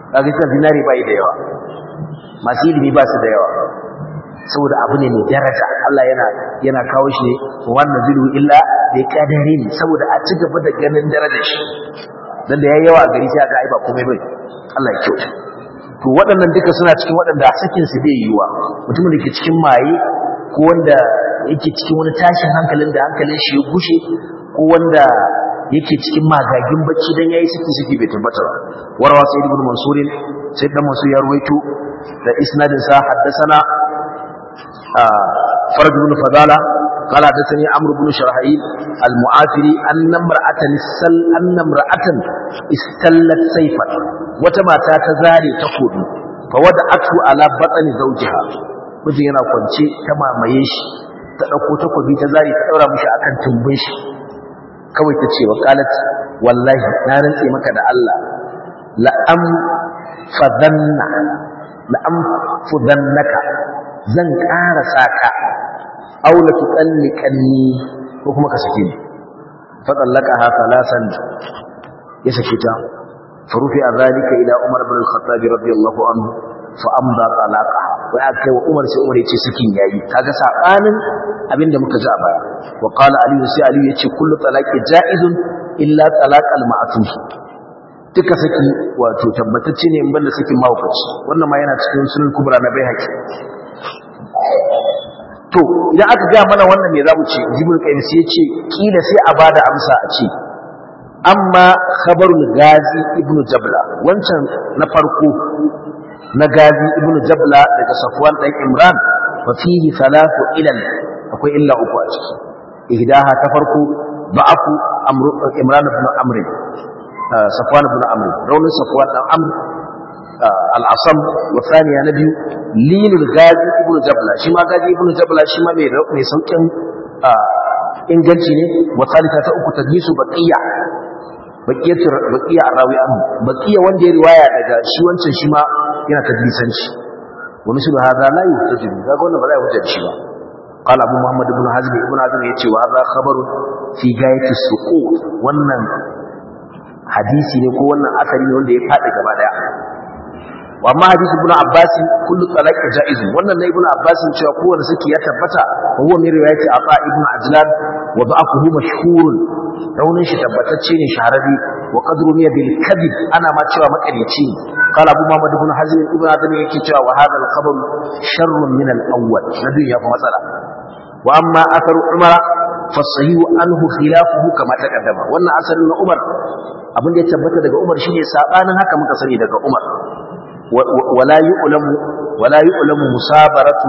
kaga cewa zinari bai da yawa masu ilimi ba su da yawa saboda abu ne mai daraja Allah yana yana kawo shi wannan zilu illa bi qadarin saboda a ci gaba da ganin darajar shi dan da yayi yawa a gari sai aka ai ba komai bai Allah ya kyauta to waɗannan duka suna cikin waɗanda sakin su bai yiwa mutumin da ke cikin maye ko wanda yake cikin wani tashin hankalin da hankalin shi ya gushe ko wanda yake cikin magagin bacci dan yayi saki saki bai tabbata ba warawa sai ibn mansur sai dan mansur ya ruwaito da isnadin sa haddathana فرج بن فضالة قال حدثني عمرو بن شرحيل المعافري أن امرأة السل أن امرأة استلت سيفا وتما تزاري تقول فودعته على بطن زوجها mijin yana kwance ta mamaye shi ta ɗauko takobi ta zari ta ɗaura mishi akan tumbin shi kawai ta ce wa qalat wallahi na rantse maka da Allah la'am fadanna la'am fudannaka zan ƙara saka aula tuqalliqanni ko kuma ka sake ni fa tallaqaha thalasan ya sake ta farufi zalika ila umar ibn al-khattab radiyallahu anhu fa amda talaqaha wa akai wa umar sai umar yace sakin yayi kaga sabanin abinda muka ji a baya wa qala ali sai ali yace kullu talaqi jaizun illa talaq al-ma'tuf duka saki wato tabbatacce ne in banda sakin mahaukaci wannan ma yana cikin sunan kubra na baihaqi to idan aka ga mana wannan me zamu ce jibril qayyim sai yace kila sai a bada amsa a ce amma khabarul gazi ibnu jabla wancan na farko na gazi ibnu jabla daga safwan dan imran fa fihi thalathu ilal akwai illa uku a ciki ihdaha ta farko ba'afu amru imran ibn amr safwan ibn amr raunin safwan dan amr al'asam wa saniya na biyu linul gazi ibn jabla shi ma gazi ibn jabla shi ma mai saukin inganci ne wa salisa ta uku tadlisu baqiya baqiyatu baqiya arawi anhu baqiya wanda ya riwaya daga shi wancan shi ma yana tadlisanci wa mislu hadha la yuhtaju kaga wannan ba za a hujja shi ba قال ابو محمد بن حزم ابن حزم yace wa hadha khabaru fi gayati suqut wannan hadisi ne ko wannan asari ne wanda ya fadi gaba daya wa amma hadisi ibn abbas kullu talaq jaiz wannan na ibn abbas cewa kowanne saki ya tabbata huwa min riwayati aba ibn ajlan wa da'afuhu mashhur raunin shi tabbatacce ne shahararri wa qadru miya bil kadhib ana ma cewa makarici qala abu muhammad ibn hazm ibn adam yake cewa wa hadha al khabar sharrun min al awwal nadu ya fa matsala wa amma atharu umar fa sahihu anhu khilafuhu kama taqaddama wannan asarin na umar abin da ya tabbata daga umar shine sabanin haka muka sani daga umar ولا يؤلم ولا يؤلم مسابرة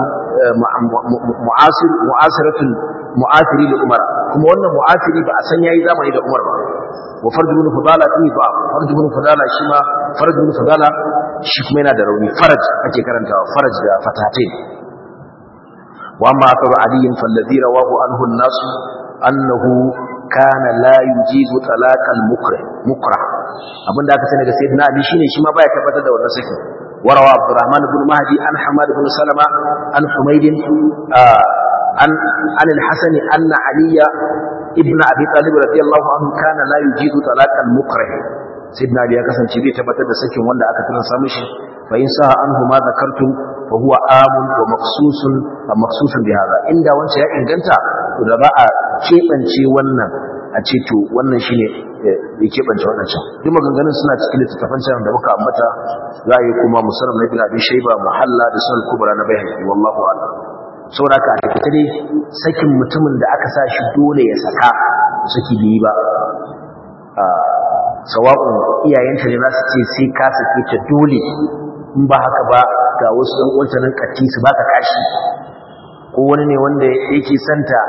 معاصر معاصرة معاصري لعمر كما wannan mu'asiri ba a san yayi zamani da Umar ba wa farj ibn fudala fi ba farj ibn fudala shi ma farj ibn fudala shi kuma yana da rauni faraj ake karantawa faraj da fatatain wa amma akaru ali falladhi rawahu anhu an-nas annahu kana la yujizu talaqal mukrah mukrah abinda aka sani daga sayyidina ali shine shi ma baya tabbatar da wannan saki warawa abdurrahman ibn mahdi an hamad ibn salama an humayd an an al-hasan anna aliya ibn abi talib radiyallahu anhu kana la yujizu talaqal mukrah sayyidina ali ya kasance bai tabbatar da sakin wanda aka tana samu shi fa in sa anhu ma zakartum fa huwa amun wa maqsusun wa maqsusun bi hada inda wancan ya inganta to da ba a kebance wannan a ce to wannan shine ya kebance wannan can duk maganganun suna cikin littattafan can da muka ambata za a yi kuma musallam na ibn abi shayba muhalla da sunan kubra na bayhaqi wallahu a'lam saboda haka a take dai sakin mutumin da aka sa shi dole ya saka saki biyi ba sawa'un iyayenta ne za su ce sai ka sake ta dole in ba haka ba ga wasu ɗan wancanin katti su baka kashi ko wani ne wanda yake santa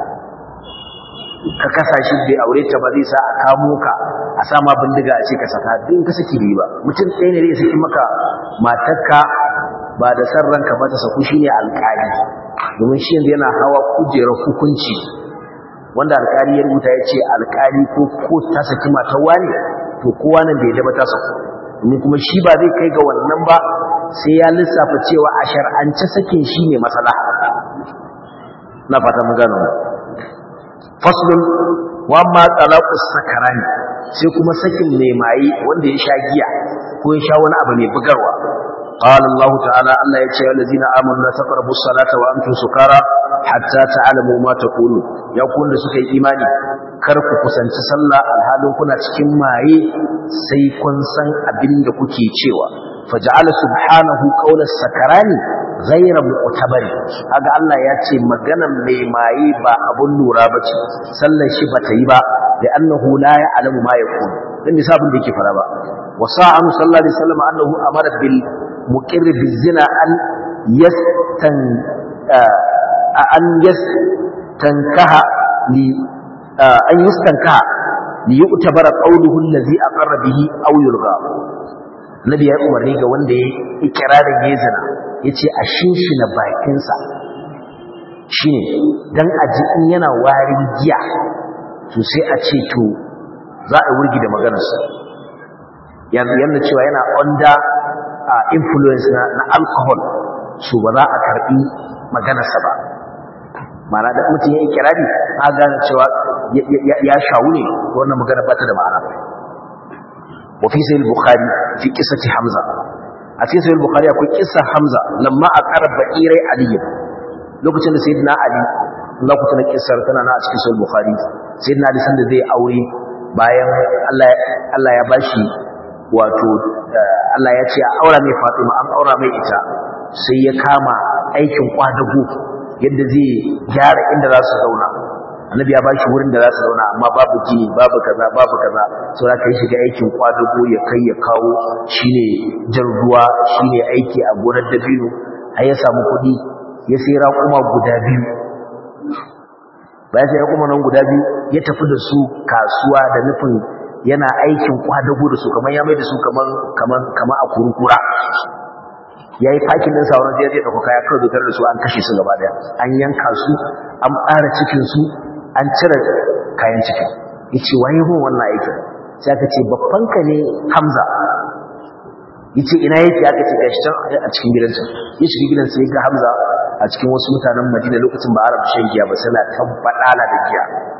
ka kasa shi bai aure ta ba zai sa a kamo ka a sama bindiga a ce ka saka din ka saki riba mutum ɗaya ne zai saki maka matarka ba da san ranka ba ta saku shine alƙali domin shi yanzu yana hawa kujerar hukunci wanda alƙali ya rubuta ya ce alƙali ko ko ta saki matar wani to kowa nan bai daba ta saku domin kuma shi ba zai kai ga wannan ba sai ya lissafa cewa a shar'ance sakin shi ne matsala na fata mun gano faslun wa amma talaqus sakarani sai kuma sakin mai maye wanda ya sha giya ko ya sha wani abu mai bugarwa قال الله تعالى الله يتي الذين آمنوا لا تقربوا الصلاة وأنتم سكارى حتى تعلموا ما تقولون يقول لسكي إيماني كركو كسنت صلى الحال كنا cikin maye sai kun san abin da kuke cewa faja'ala subhanahu qawla sakarani ghayra mu'tabari kaga Allah ya ce maganan mai maye ba abun lura bace sallar shi bata yi ba da annahu la ya'lamu ma yaqul dan bisa abin da yake fara ba وصاع صلى الله عليه وسلم أنه أمر بالمقر بالزنا أن يستن أن يستنكه أن يستنكه ليؤتبر قوله الذي أقر به أو يلغى النبي ya umarni ga wanda ya ikirarin ya zina yace a shinshina bakinsa shine dan aji in yana warin giya to sai a ce to za a wurgi da maganarsa yana cewa yana under influence na, na alcohol so ba za a karbi maganarsa ba mana da mutum ya yi kirari a gane cewa ya shawu ne wannan magana ba ta da ma'ana wa fi sayyid bukhari fi qissati hamza a cikin sayyid bukhari akwai qissar hamza lamma aqara ba'irai ali lokacin da sayyidina ali Allah ku tana kissar tana na a cikin sayyid bukhari sayyidina ali sanda zai aure bayan Allah Allah ya bashi wato Allah ya ce a aura mai Fatima an aura mai ita sai ya kama aikin kwadago yadda zai gyara inda za su zauna annabi ya bashi wurin da za su zauna amma babu gini babu kaza babu kaza sai aka yi shiga aikin kwadago ya kai ya kawo shine jan ruwa shine aiki a gonar dabino har ya samu kuɗi ya sai raƙuma guda biyu bayan sai raƙuma nan guda biyu ya tafi da su kasuwa da nufin yana aikin kwadago da su kamar ya mai da su kamar kamar kamar a kurkura yayi fakin din sauran sai zai dauka kaya kawai dokar da su an kashe su gaba daya an yanka su an ƙara cikin su an cire kayan cikin yace waye mun wannan aikin sai aka ce babban ka ne Hamza yace ina yake aka ce gashi can a cikin gidansa ya shiga gidansa ya ga Hamza a cikin wasu mutanen Madina lokacin ba Arab shan giya ba suna tabbadala da giya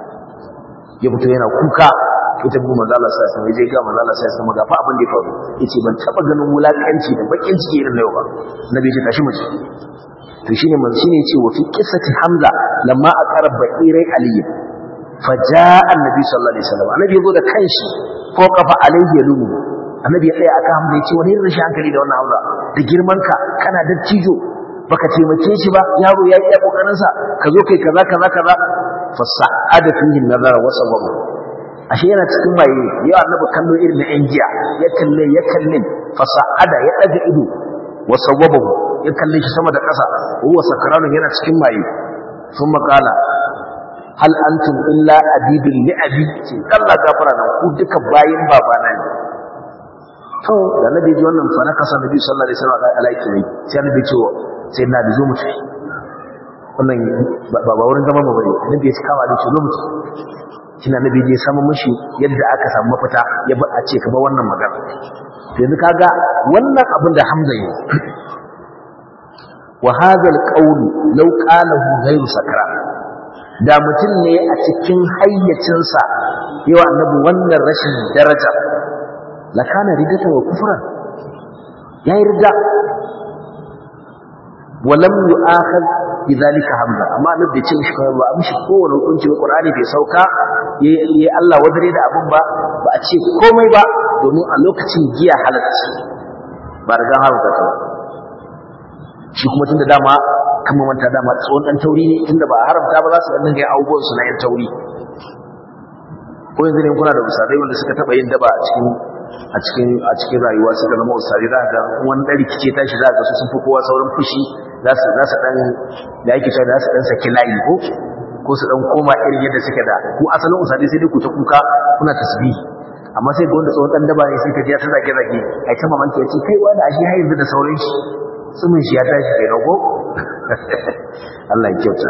ya fito yana kuka ita bu manzo Allah sai sai je ga manzo Allah sai sai ga fa abin da ya faru yace ban taba ganin wulakanci da bakin ciki irin yau ba nabi ya tashi mace to shine manzo shine yace wa fi qissati hamza lamma aqara ba'irai ali faja'a annabi sallallahu alaihi wasallam annabi yazo da kanshi ko kafa alaihi yalumu annabi ya tsaya aka hamza yace wani rashin hankali da wannan hamza da girman ka kana da cijo baka taimake shi ba yaro ya yi kokarin sa ka zo kai kaza kaza kaza fasa'ada fihi nazara wa sababu ashe yana cikin maye ya annabi kallo irin na yan giya ya kalle ya kalle fasa'ada ya daga ido wa sawabahu ya kalle shi sama da ƙasa huwa sakaranun yana cikin maye sun makala hal antum illa abidul li abi ce Allah gafara nan ku duka bayin babana ne to da nabi ji wannan fa nakasa nabi sallallahu alaihi wasallam alaiki ne sai nabi ce sai na da zo mutu wannan ba wurin zama ba bane nabi ya kama da shi zo mutu kina nabi je samu mishi yadda aka samu mafita ya ba a ce ka ba wannan magana yanzu kaga wannan abin da Hamza yi wa hadha alqawl law qalahu ghayru sakra da mutum ne a cikin hayyacin sa yawa annabi wannan rashin daraja la kana ridatan wa kufran yayi rida ولم يؤاخذ bidhalika hamza amma annabi bai ce mishi kawai ba mishi kowane hukunci ba qur'ani bai sauka yayi Allah wadare da abun ba ba a ce komai ba domin a lokacin giya halatta ba da gan haramta ta shi kuma tunda dama kan manta dama tsohon dan tauri ne tunda ba haramta ba za su dinga yin abubuwan su na yan tauri ko yanzu ne kuna da usadai wanda suka taba yin daba a cikin a cikin a cikin rayuwa suka zama usari za ga wani dan rikice tashi za ga su sun fi kowa saurin fushi za su za su dan da yake cewa za su dan saki layi ko ko su dan koma irin yadda suke da ku asalin usari sai dai ku ta kuka kuna tasbihi amma sai ga wanda tsohon dan daba ne sai ka ji ta zage zage ai ta mamaki ya ce kai wani ashe har yanzu da sauran shi tsumin shi ya tashi kai rago Allah ya kyauta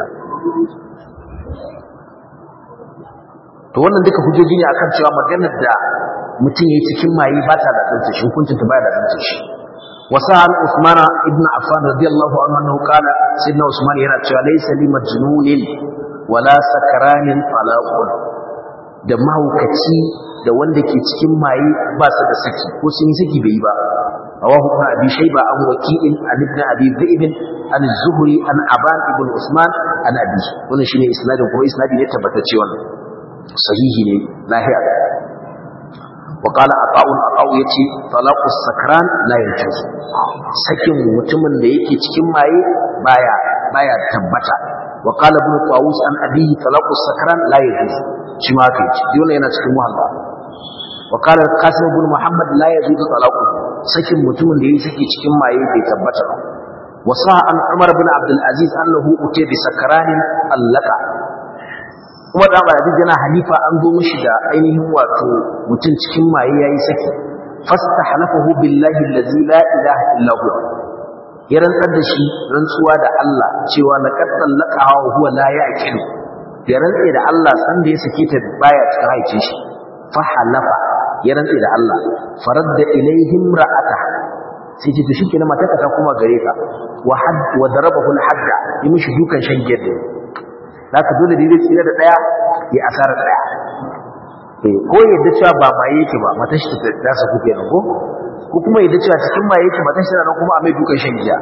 to wannan duka hujjoji ne akan cewa maganar da mutum yayi cikin mayi ba ta da tsantsa shi hukuncin ta ba da tsantsa shi وسأل عثمان ابن عفان رضي الله عنه أنه قال سيدنا عثمان yana cewa laysa li majnunin wala sakranin talaqun da mahaukaci da wanda ke cikin maye ba su da saki ko sun yi saki bai yi ba rawahu ibn abi shayba an waki'in an ibn abi dhi'b an zuhri an aban ibn usman an abi wannan shine isnadin kuma isnadi ne tabbatacce wannan sahihi ne lahiya wa qala ata'un ata'u yace talaqus sakran la yajuz sakin mutumin da yake cikin maye baya baya tabbata wa qala ibn tawus an abihi talaqus sakran la yajuz shi ma kai shi wannan yana cikin muhalla wa qala qasim ibn muhammad la yajuz talaqu sakin mutumin da yake saki cikin maye bai tabbata ba wa sa an umar ibn abdul aziz annahu utiya bi sakranin allaka kuma da Abdul yana halifa an zo mishi da ainihin wato mutum cikin maye yayi saki fastahalafahu billahi allazi la ilaha illa huwa ya rantsar da shi rantsuwa da Allah cewa laqad talaqaha wa huwa la ya'qilu ya rantsa da Allah san da ya sake ta baya cikin haicin shi fa halafa ya rantsa da Allah faradda ilaihim ra'ata sai ce to shikenan matarka ta kuma gare ka wa hadd wa darabahu al-hadda yi mishi dukan shan gede zaka dole da zai tsira da daya ya asara daya eh ko yadda cewa ba ma yake ba matar shi ta dasa ku kenan ko ko kuma yadda cewa cikin ma yake matar shi nan kuma a mai dukan shan giya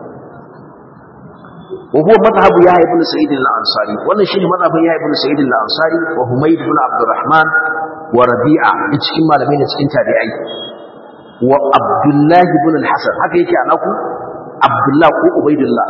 wa huwa madhhabu ya ibn sa'id al-ansari wannan shine madhhabin ya ibn sa'id al-ansari wa humayd ibn abdurrahman wa rabi'a cikin malamai da cikin tabi'ai wa abdullah ibn al-hasan haka yake anaku abdullah ko ubaidullah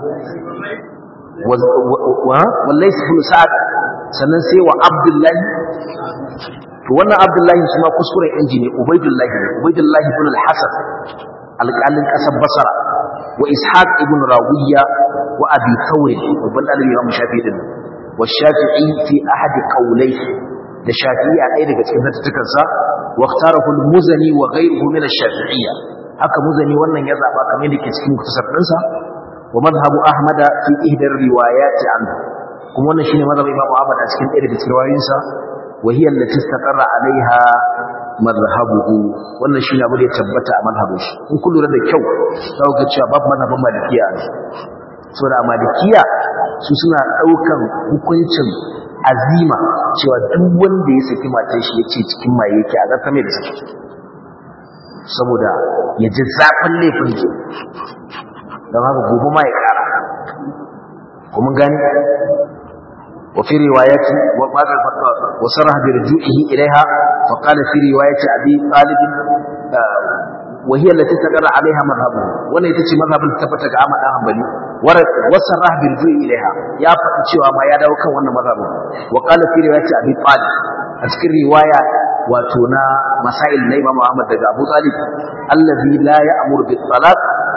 wallai su sa'ad sannan sai wa abdullahi to wannan abdullahi shi ma kuskuren inji ne ubaidullahi ne ubaidullahi ibn al-hasan alƙalin ƙasar basara wa ishaq ibn rawiya wa abi thawr babban dalibi imam shafi'i din wa shafi'i fi ahad qawlai da shafi'i a ɗaya daga cikin tattukan sa wa ikhtarahu al-muzani wa ghayruhu min ash-shafi'iyya haka muzani wannan ya zaba kamar da ke cikin kutasar ɗinsa ومذهب أحمد في إحدى الروايات عنه كما أن شيء مذهب إمام أحمد أسكن إحدى الروايات وهي التي استقر عليها مذهبه وأن شيء أبو يتبت مذهبه إن كل رد كو لو قد شباب مذهب مالكية سورة مالكية سوسنا أوكا hukuncin azima cewa duk wanda ya saki matar shi yace cikin maye yake a zata mai da saki saboda ya ji zafin laifin don haka gobe ma ya kara kuma gani wa fi riwayati wa qala wa sarah bi ruju'ihi ilaiha fa qala fi riwayati abi talib wa hiya allati taqarra alaiha madhhabu wannan ita ce madhhabin tabbata ga Ahmad dan Hanbali wa sarah bi ruju'i ilaiha ya faɗi cewa ma ya dawo kan wannan madhhabin wa qala fi riwayati abi talib a cikin riwaya wato na masail na Imam Ahmad daga Abu Talib allazi la ya'muru bit talaq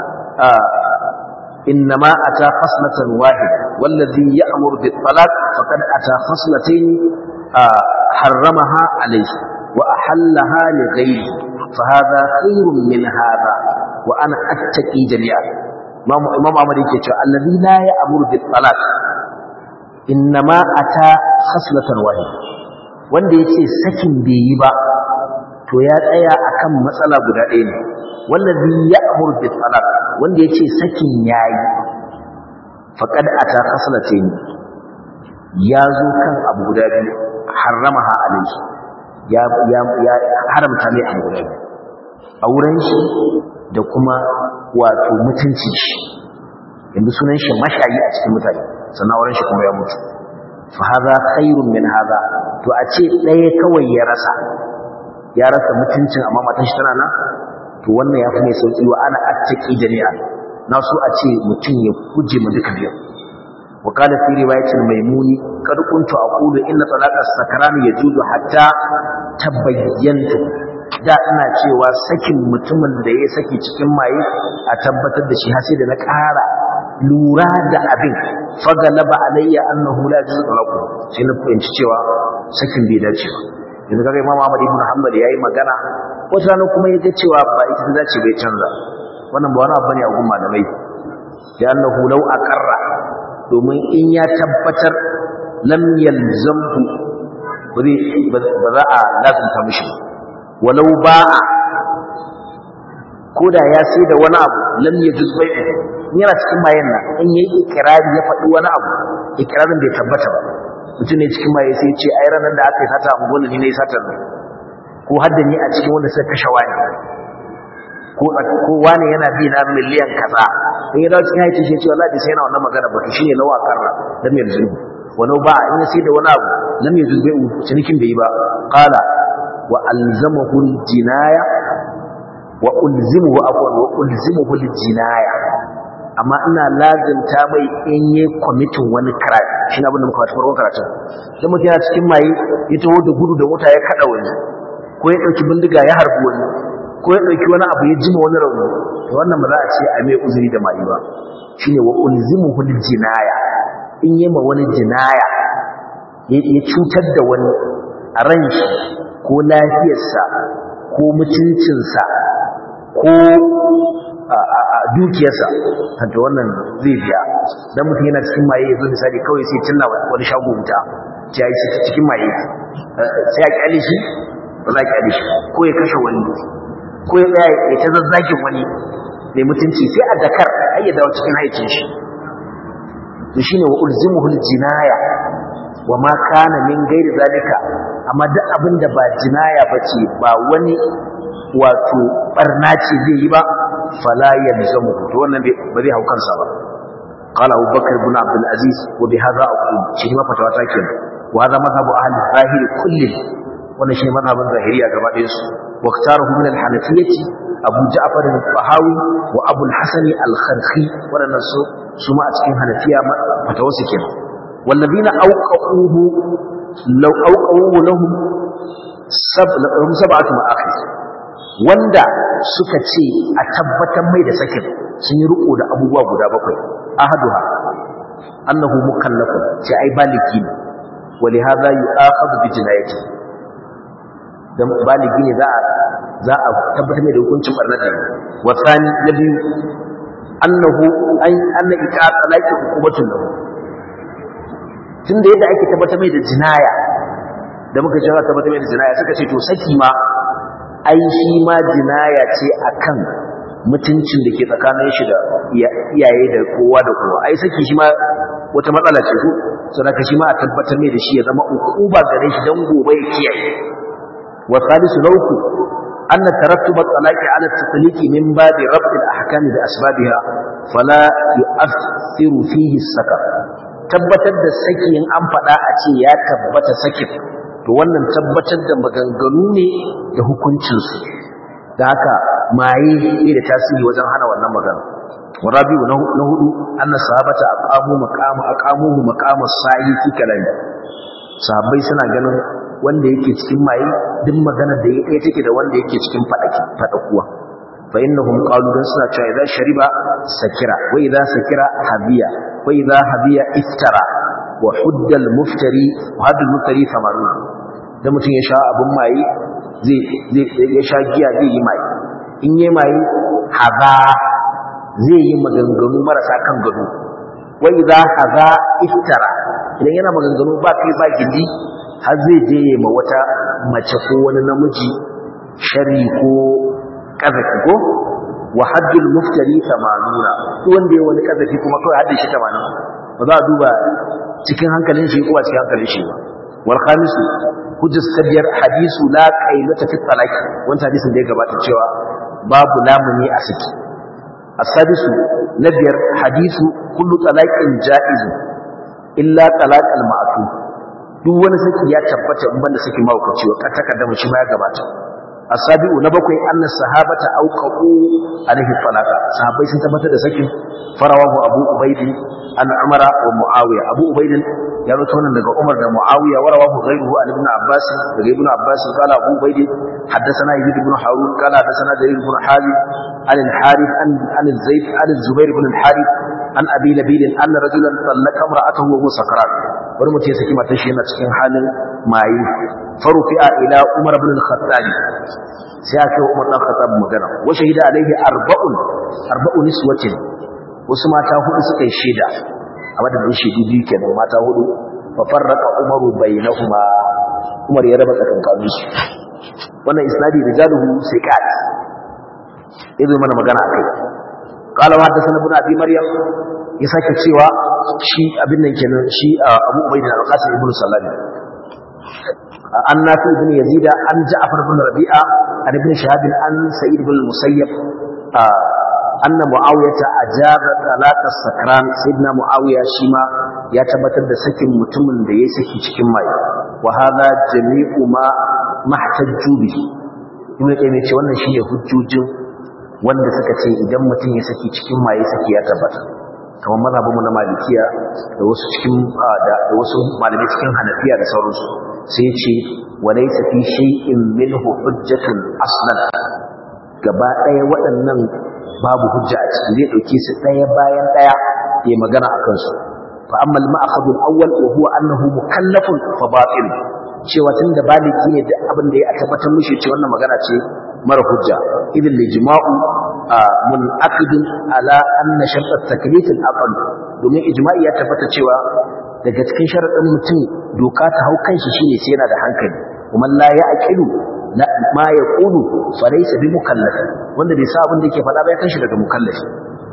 إنما أتى خصلة واحدة والذي يأمر بالطلاق فقد أتى خصلتين حرمها عليه وأحلها لغيره فهذا خير من هذا وأنا أتقي جميعا إمام أمر يكتشف الذي لا يأمر بالطلاق إنما أتى خصلة واحدة wanda ya ce sakin bai yi ba to ya tsaya akan matsala guda ɗaya ne wallazi ya'mur bil talaq wanda yace sakin yayi faqad ata khaslatayn ya zo kan abu guda biyu haramaha alayhi ya ya ya haramta mai abu guda biyu auren shi da kuma wato mutunci shi yanzu sunan shi mashayi a cikin mutane sannan auren shi kuma ya mutu fa hadha khairun min hadha to a ce ɗaya kawai ya rasa ya rasa mutuncin amma matan shi tana nan to wannan ya fi mai sauƙi wa ana attaki jami'a na so a ce mutum ya kuje mu duka biyu wa qala fi riwayatin maimuni kad kuntu aqulu inna talaqa sakrani yajuzu hatta tabayyantu da ina cewa sakin mutumin da ya saki cikin maye a tabbatar da shi har sai da na ƙara lura da abin fagalaba alayya annahu la yajuzu talaqu sai na fahimci cewa sakin bai dace ba yanzu kaga Imam Ahmad ibn Hanbal yayi magana wata rana kuma ya ga cewa ba ita ta dace bai canza wannan ba wani abu bane a gun malamai da annahu law aqarra domin in ya tabbatar lam yalzamhu ba za a lazumta mishi walau ba'a koda ya sai da wani abu lam yajuz bai'u yana cikin mayan nan in yayi ikrari ya faɗi wani abu ikrarin bai tabbata ba mutum ne cikin maye sai ce ai ranar da aka yi sata a unguwar ni ne satar nan ko hadda ni a cikin wanda suka kashe wani ko ko wani yana bi na miliyan kaza in ya dawo cikin haiti shi ce wallahi sai yana wannan magana ba shi ne lawa karra da mai zulmi walau ba in sai da wani abu lam yuzbe cinikin bai yi ba qala wa alzamahu jinaya wa ulzimuhu afwan wa ulzimuhu jinaya amma ina lazimta mai in yi kwamitin wani crime shi na abinda muka wata farkon karatun sai mutum yana cikin maye ya taho da gudu da mota ya kada wani ko ya ɗauki bindiga ya harbi wani ko ya ɗauki wani abu ya jima wani rauni to wannan ba za a ce a mai uzuri da maye ba shine wa ulzimuhu jinaya in yi ma wani jinaya ya cutar da wani a ran shi ko lafiyarsa ko mutuncinsa ko a dukiyarsa hanta wannan zai biya dan mutum yana cikin maye ya zo misali kawai sai cinna wani shago wuta ya yi cikin maye sai a kyale shi ba za a kyale shi ko ya kashe wani ko ya tsaya ya ta zazzagin wani mai mutunci sai a dakar har ya dawo cikin haicin shi to shine wa ulzimuhu jinaya wa ma kana min gairi zalika amma duk abin da ba jinaya bace ba wani wato barna ce zai yi ba fala yalzamu to wannan ba zai hau kansa ba qala Abu Bakr ibn Abdul Aziz wa bi hadha aqul shi ma fatawa ta kenan wa hadha madhhabu ahli zahir kullin wannan shi madhhabin zahiriya gaba ɗayan su wa iktaruhu min al-hanafiyyati Abu Ja'far al-Fahawi wa Abu al-Hasan al-Kharqi wannan su su ma a cikin hanafiya fatawa su kenan والذين أوقعوه لو أوقعوه لهم سب لهم سبعة مآخذ wanda suka ce a tabbatar mai da sakin sun yi riko da abubuwa guda bakwai ahaduha annahu mukallafun ce ai baligi ne wali hadha yu'akhadhu bi jinayati dan baligi ne za a za a tabbatar mai da hukuncin barna da wa thani na biyu annahu an anna ita talaqi hukumatun lahu tunda yadda ake tabbatar mai da jinaya da muka ce tabbatar mai da jinaya suka ce to saki ma ai shi ma jinaya ce akan mutuncin da ke tsakanin shi da iyaye da kowa da kowa ai saki shi ma wata matsala ce ko saboda shi ma a tabbatar mai da shi ya zama ukuba gare shi dan gobe ya kiyaye wa salisu lauku anna tarattuba talaqi ala tatliqi min babi rabb al-ahkam bi asbabiha fala yu'athiru fihi as-sakar tabbatar da saki in an faɗa a ce ya tabbata sakin to wannan tabbatar da maganganu ne da hukuncinsu da haka maye ne da tasiri wajen hana wannan magana warabiu na hudu anna sahabata aqamu maqama aqamuhu maqama sa'i fi kalami sahabbai suna ganin wanda yake cikin maye duk magana da yake take da wanda yake cikin fadaki fadakuwa fa innahum qalu dan suna cewa idan shariba sakira wa idza sakira habiya wa idza habiya iftara wa huddal muftari wa haddul muftari 80 da mutum ya sha abun maye zai zai ya sha giya zai yi maye in yi maye haza zai yi maganganu marasa kan gado wa idza haza iftara idan yana maganganu ba kai ba gindi har zai je ya ma wata mace ko wani namiji shari ko kazafi ko wa haddul muftari 80 wanda ya wani kazafi kuma kawai haddin shi 80 ba za a duba cikin hankalin shi ko ba cikin hankalin shi ba wal khamisu hujjas tabiyar hadisu la qailata fi talaqi wannan hadisin da ya gabata cewa babu lamuni a saki as-sadisu na biyar hadisu kullu talaqin jaiz illa talaq al-ma'tu duk wani saki ya tabbata in banda saki mawukaci wa katakadda mu shi ma ya gabata asabi'u na bakwai annas sahabata auqaqu alaihi talaqa sahabbai sun tabbatar da sakin farawahu abu ubayd an umara wa muawiya abu ubayd ya rawaito wannan daga umar da muawiya wa rawahu ghayruhu an ibn abbas daga ibn abbas qala abu ubayd haddathana yazid ibn harun qala haddathana jarir ibn halid an al-harith an an zayd an zubair ibn al-harith an abi nabil anna rajulan talaqa imra'atahu wa huwa sakarat wani mutum ya saki matar shi yana cikin halin maye farufi'a ila umar ibn al-khattab sai aka yi umar dan khattab magana wa shahida alaihi arba'un arba'u niswatin wasu mata hudu suka yi shaida a madadin shaidu biyu kenan mata hudu fa farraqa umaru bainahuma umar ya raba tsakankanin su wannan isnadi rijaluhu siqat idan mana magana akai qala wa hadathana ibn abi maryam ya sake cewa shi abin nan kenan shi abu ubayd al-qasim ibn sallam an nafi ibn yazida an ja'far ibn rabi'a an ibn shahab an sa'id ibn musayyab anna muawiyata ajaba talata sakran sayyidina muawiya shi ma ya tabbatar da sakin mutumin da ya saki cikin mai wa hadha jami'u ma mahtajju bihi ibn qayyim ce wannan shine hujjojin wanda suka ce idan mutum ya saki cikin maye saki ya tabbata kamar mazhabinmu na malikiya da wasu cikin da wasu malamai cikin hanafiya da sauransu sai ce walaysa fi shay'in minhu hujjatun aslan gaba ɗaya waɗannan babu hujja a ciki zai ɗauke su ɗaya bayan ɗaya ya magana a kansu fa amma al-ma'khadhu al-awwal wa huwa annahu mukallafun fa batil cewa tunda baliki ne da abin da ya tabbatar mishi ce wannan magana ce mara hujja idil lijma'u munaqidun ala anna shart at-taklif al-aql domin ijma'i ya tabbata cewa daga cikin sharadin mutum doka ta hau kanshi shine sai yana da hankali kuma la ya'qilu ma yaqulu fa laysa bi mukallaf wanda bai sa abin da yake faɗa ba ya kanshi daga mukallafi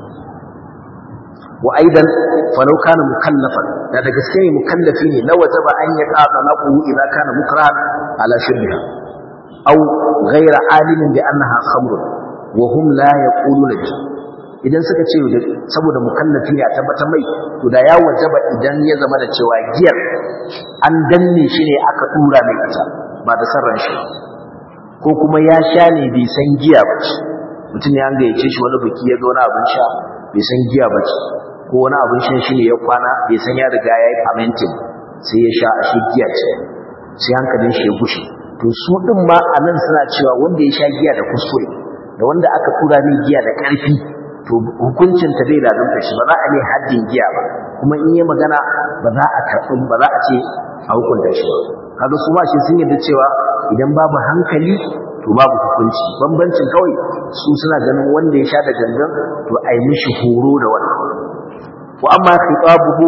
wa aidan falau kana mukallafan da da gaske ne mukallafi ne la wajaba an yaqa talaqu idza kana mukrahan ala shirbiha aw ghayra alimin bi annaha khamrun wa hum la yaquluna bi idan suka ce saboda mukallafi ne a tabbatar mai to da ya wajaba idan ya zama da cewa giyar an danne shi ne aka dura mai ita ba da sarran shi ko kuma ya sha ne bai san giya ba mutum ya gayyace shi wani biki ya ga wani abin sha bai san giya ba ko wani abin shan shi ne ya kwana bai san ya riga ya yi famentin sai ya sha a shi giya ce sai hankalin shi ya gushe to su din ma a nan suna cewa wanda ya sha giya da kuskure da wanda aka tura mai giya da ƙarfi to hukuncin ta bai lazumta shi ba za a ne haddin giya ba kuma in yi magana ba za a karɓi ba za a ce a hukunta shi ba kaga su ma shi sun yarda cewa idan babu hankali to babu hukunci bambancin kawai su suna ganin wanda ya sha da gangan to a yi mishi horo da wannan wa amma khitabuhu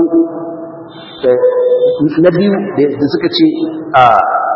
na biyu da suka ce a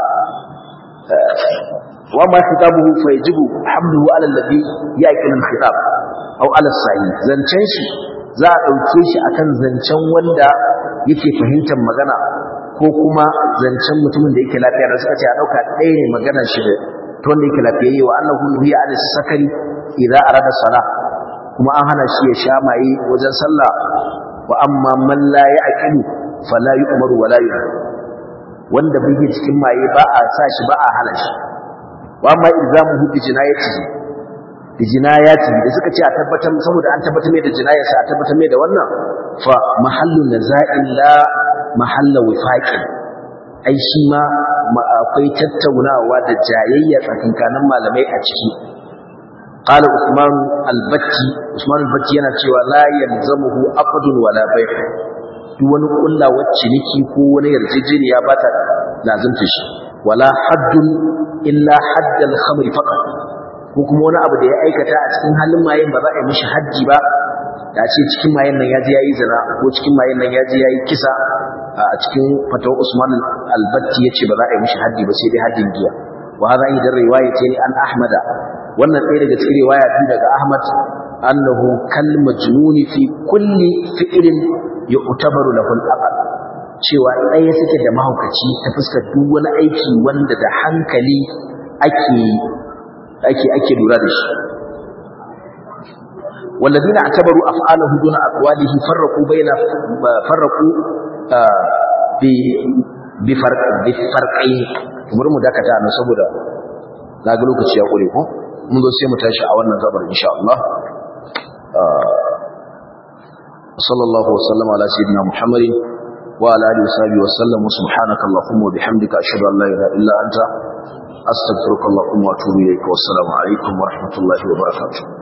wa amma khitabuhu fa yajibu hamduhu ala alladhi yaqil al-khitab aw ala as-sahih zancen shi za a dauke shi akan zancen wanda yake fahimtar magana ko kuma zancen mutumin da yake lafiya da suka ce a dauka ɗaya ne maganar shi da ta wanda yake lafiyayye wa annahu nuhiya an sakari idza arada salah kuma an hana shi ya sha maye wajen sallah wa amma man la ya'qilu fala yu'maru wa la yuhar wanda bai cikin maye ba a sa shi ba a hana shi wa amma ilzamuhu bi jinayati bi jinayati da suka ce a tabbatar saboda an tabbatar mai da jinayarsa a tabbatar mai da wannan fa mahallu naza'in la mahalla wifaqin ai shi ma akwai tattaunawa da jayayya tsakankanin malamai a ciki qala usman al-batti usman al-batti yana cewa la yalzamuhu aqdun wala bay' duk wani kullawar ciniki ko wani yarjejeniya ba ta lazimta shi wala haddun illa haddal khamri faqat ko kuma wani abu da ya aikata a cikin halin mayen ba za a yi mishi haddi ba da ce cikin mayen nan ya je yayi zina ko cikin mayen nan ya je yayi kisa a cikin fatawa Usman al-Batti yace ba za a yi mishi haddi ba sai dai haddin giya wa hada idan riwaya ce an Ahmada wannan ɗaya daga cikin riwaya din daga Ahmad annahu kal majnuni fi kulli fi'lin yu'tabaru lahu al-aql cewa ɗaya suke da mahaukaci ta fuskar duk wani aiki wanda da hankali ake ake ake lura da shi والذين اعتبروا افعاله دون اقواله فرقوا بين فرقوا بفرق بفرقين kamar mu dakata nan saboda na ga lokaci ya kure ko mun zo sai mu tashi a wannan gabar insha Allah sallallahu wa sallama ala sayyidina muhammadin wa ala alihi wa sahbihi wa sallam subhanaka allahumma wa bihamdika ashhadu an la ilaha illa anta astaghfiruka allahumma wa atubu ilayk wa assalamu alaikum wa rahmatullahi wa barakatuh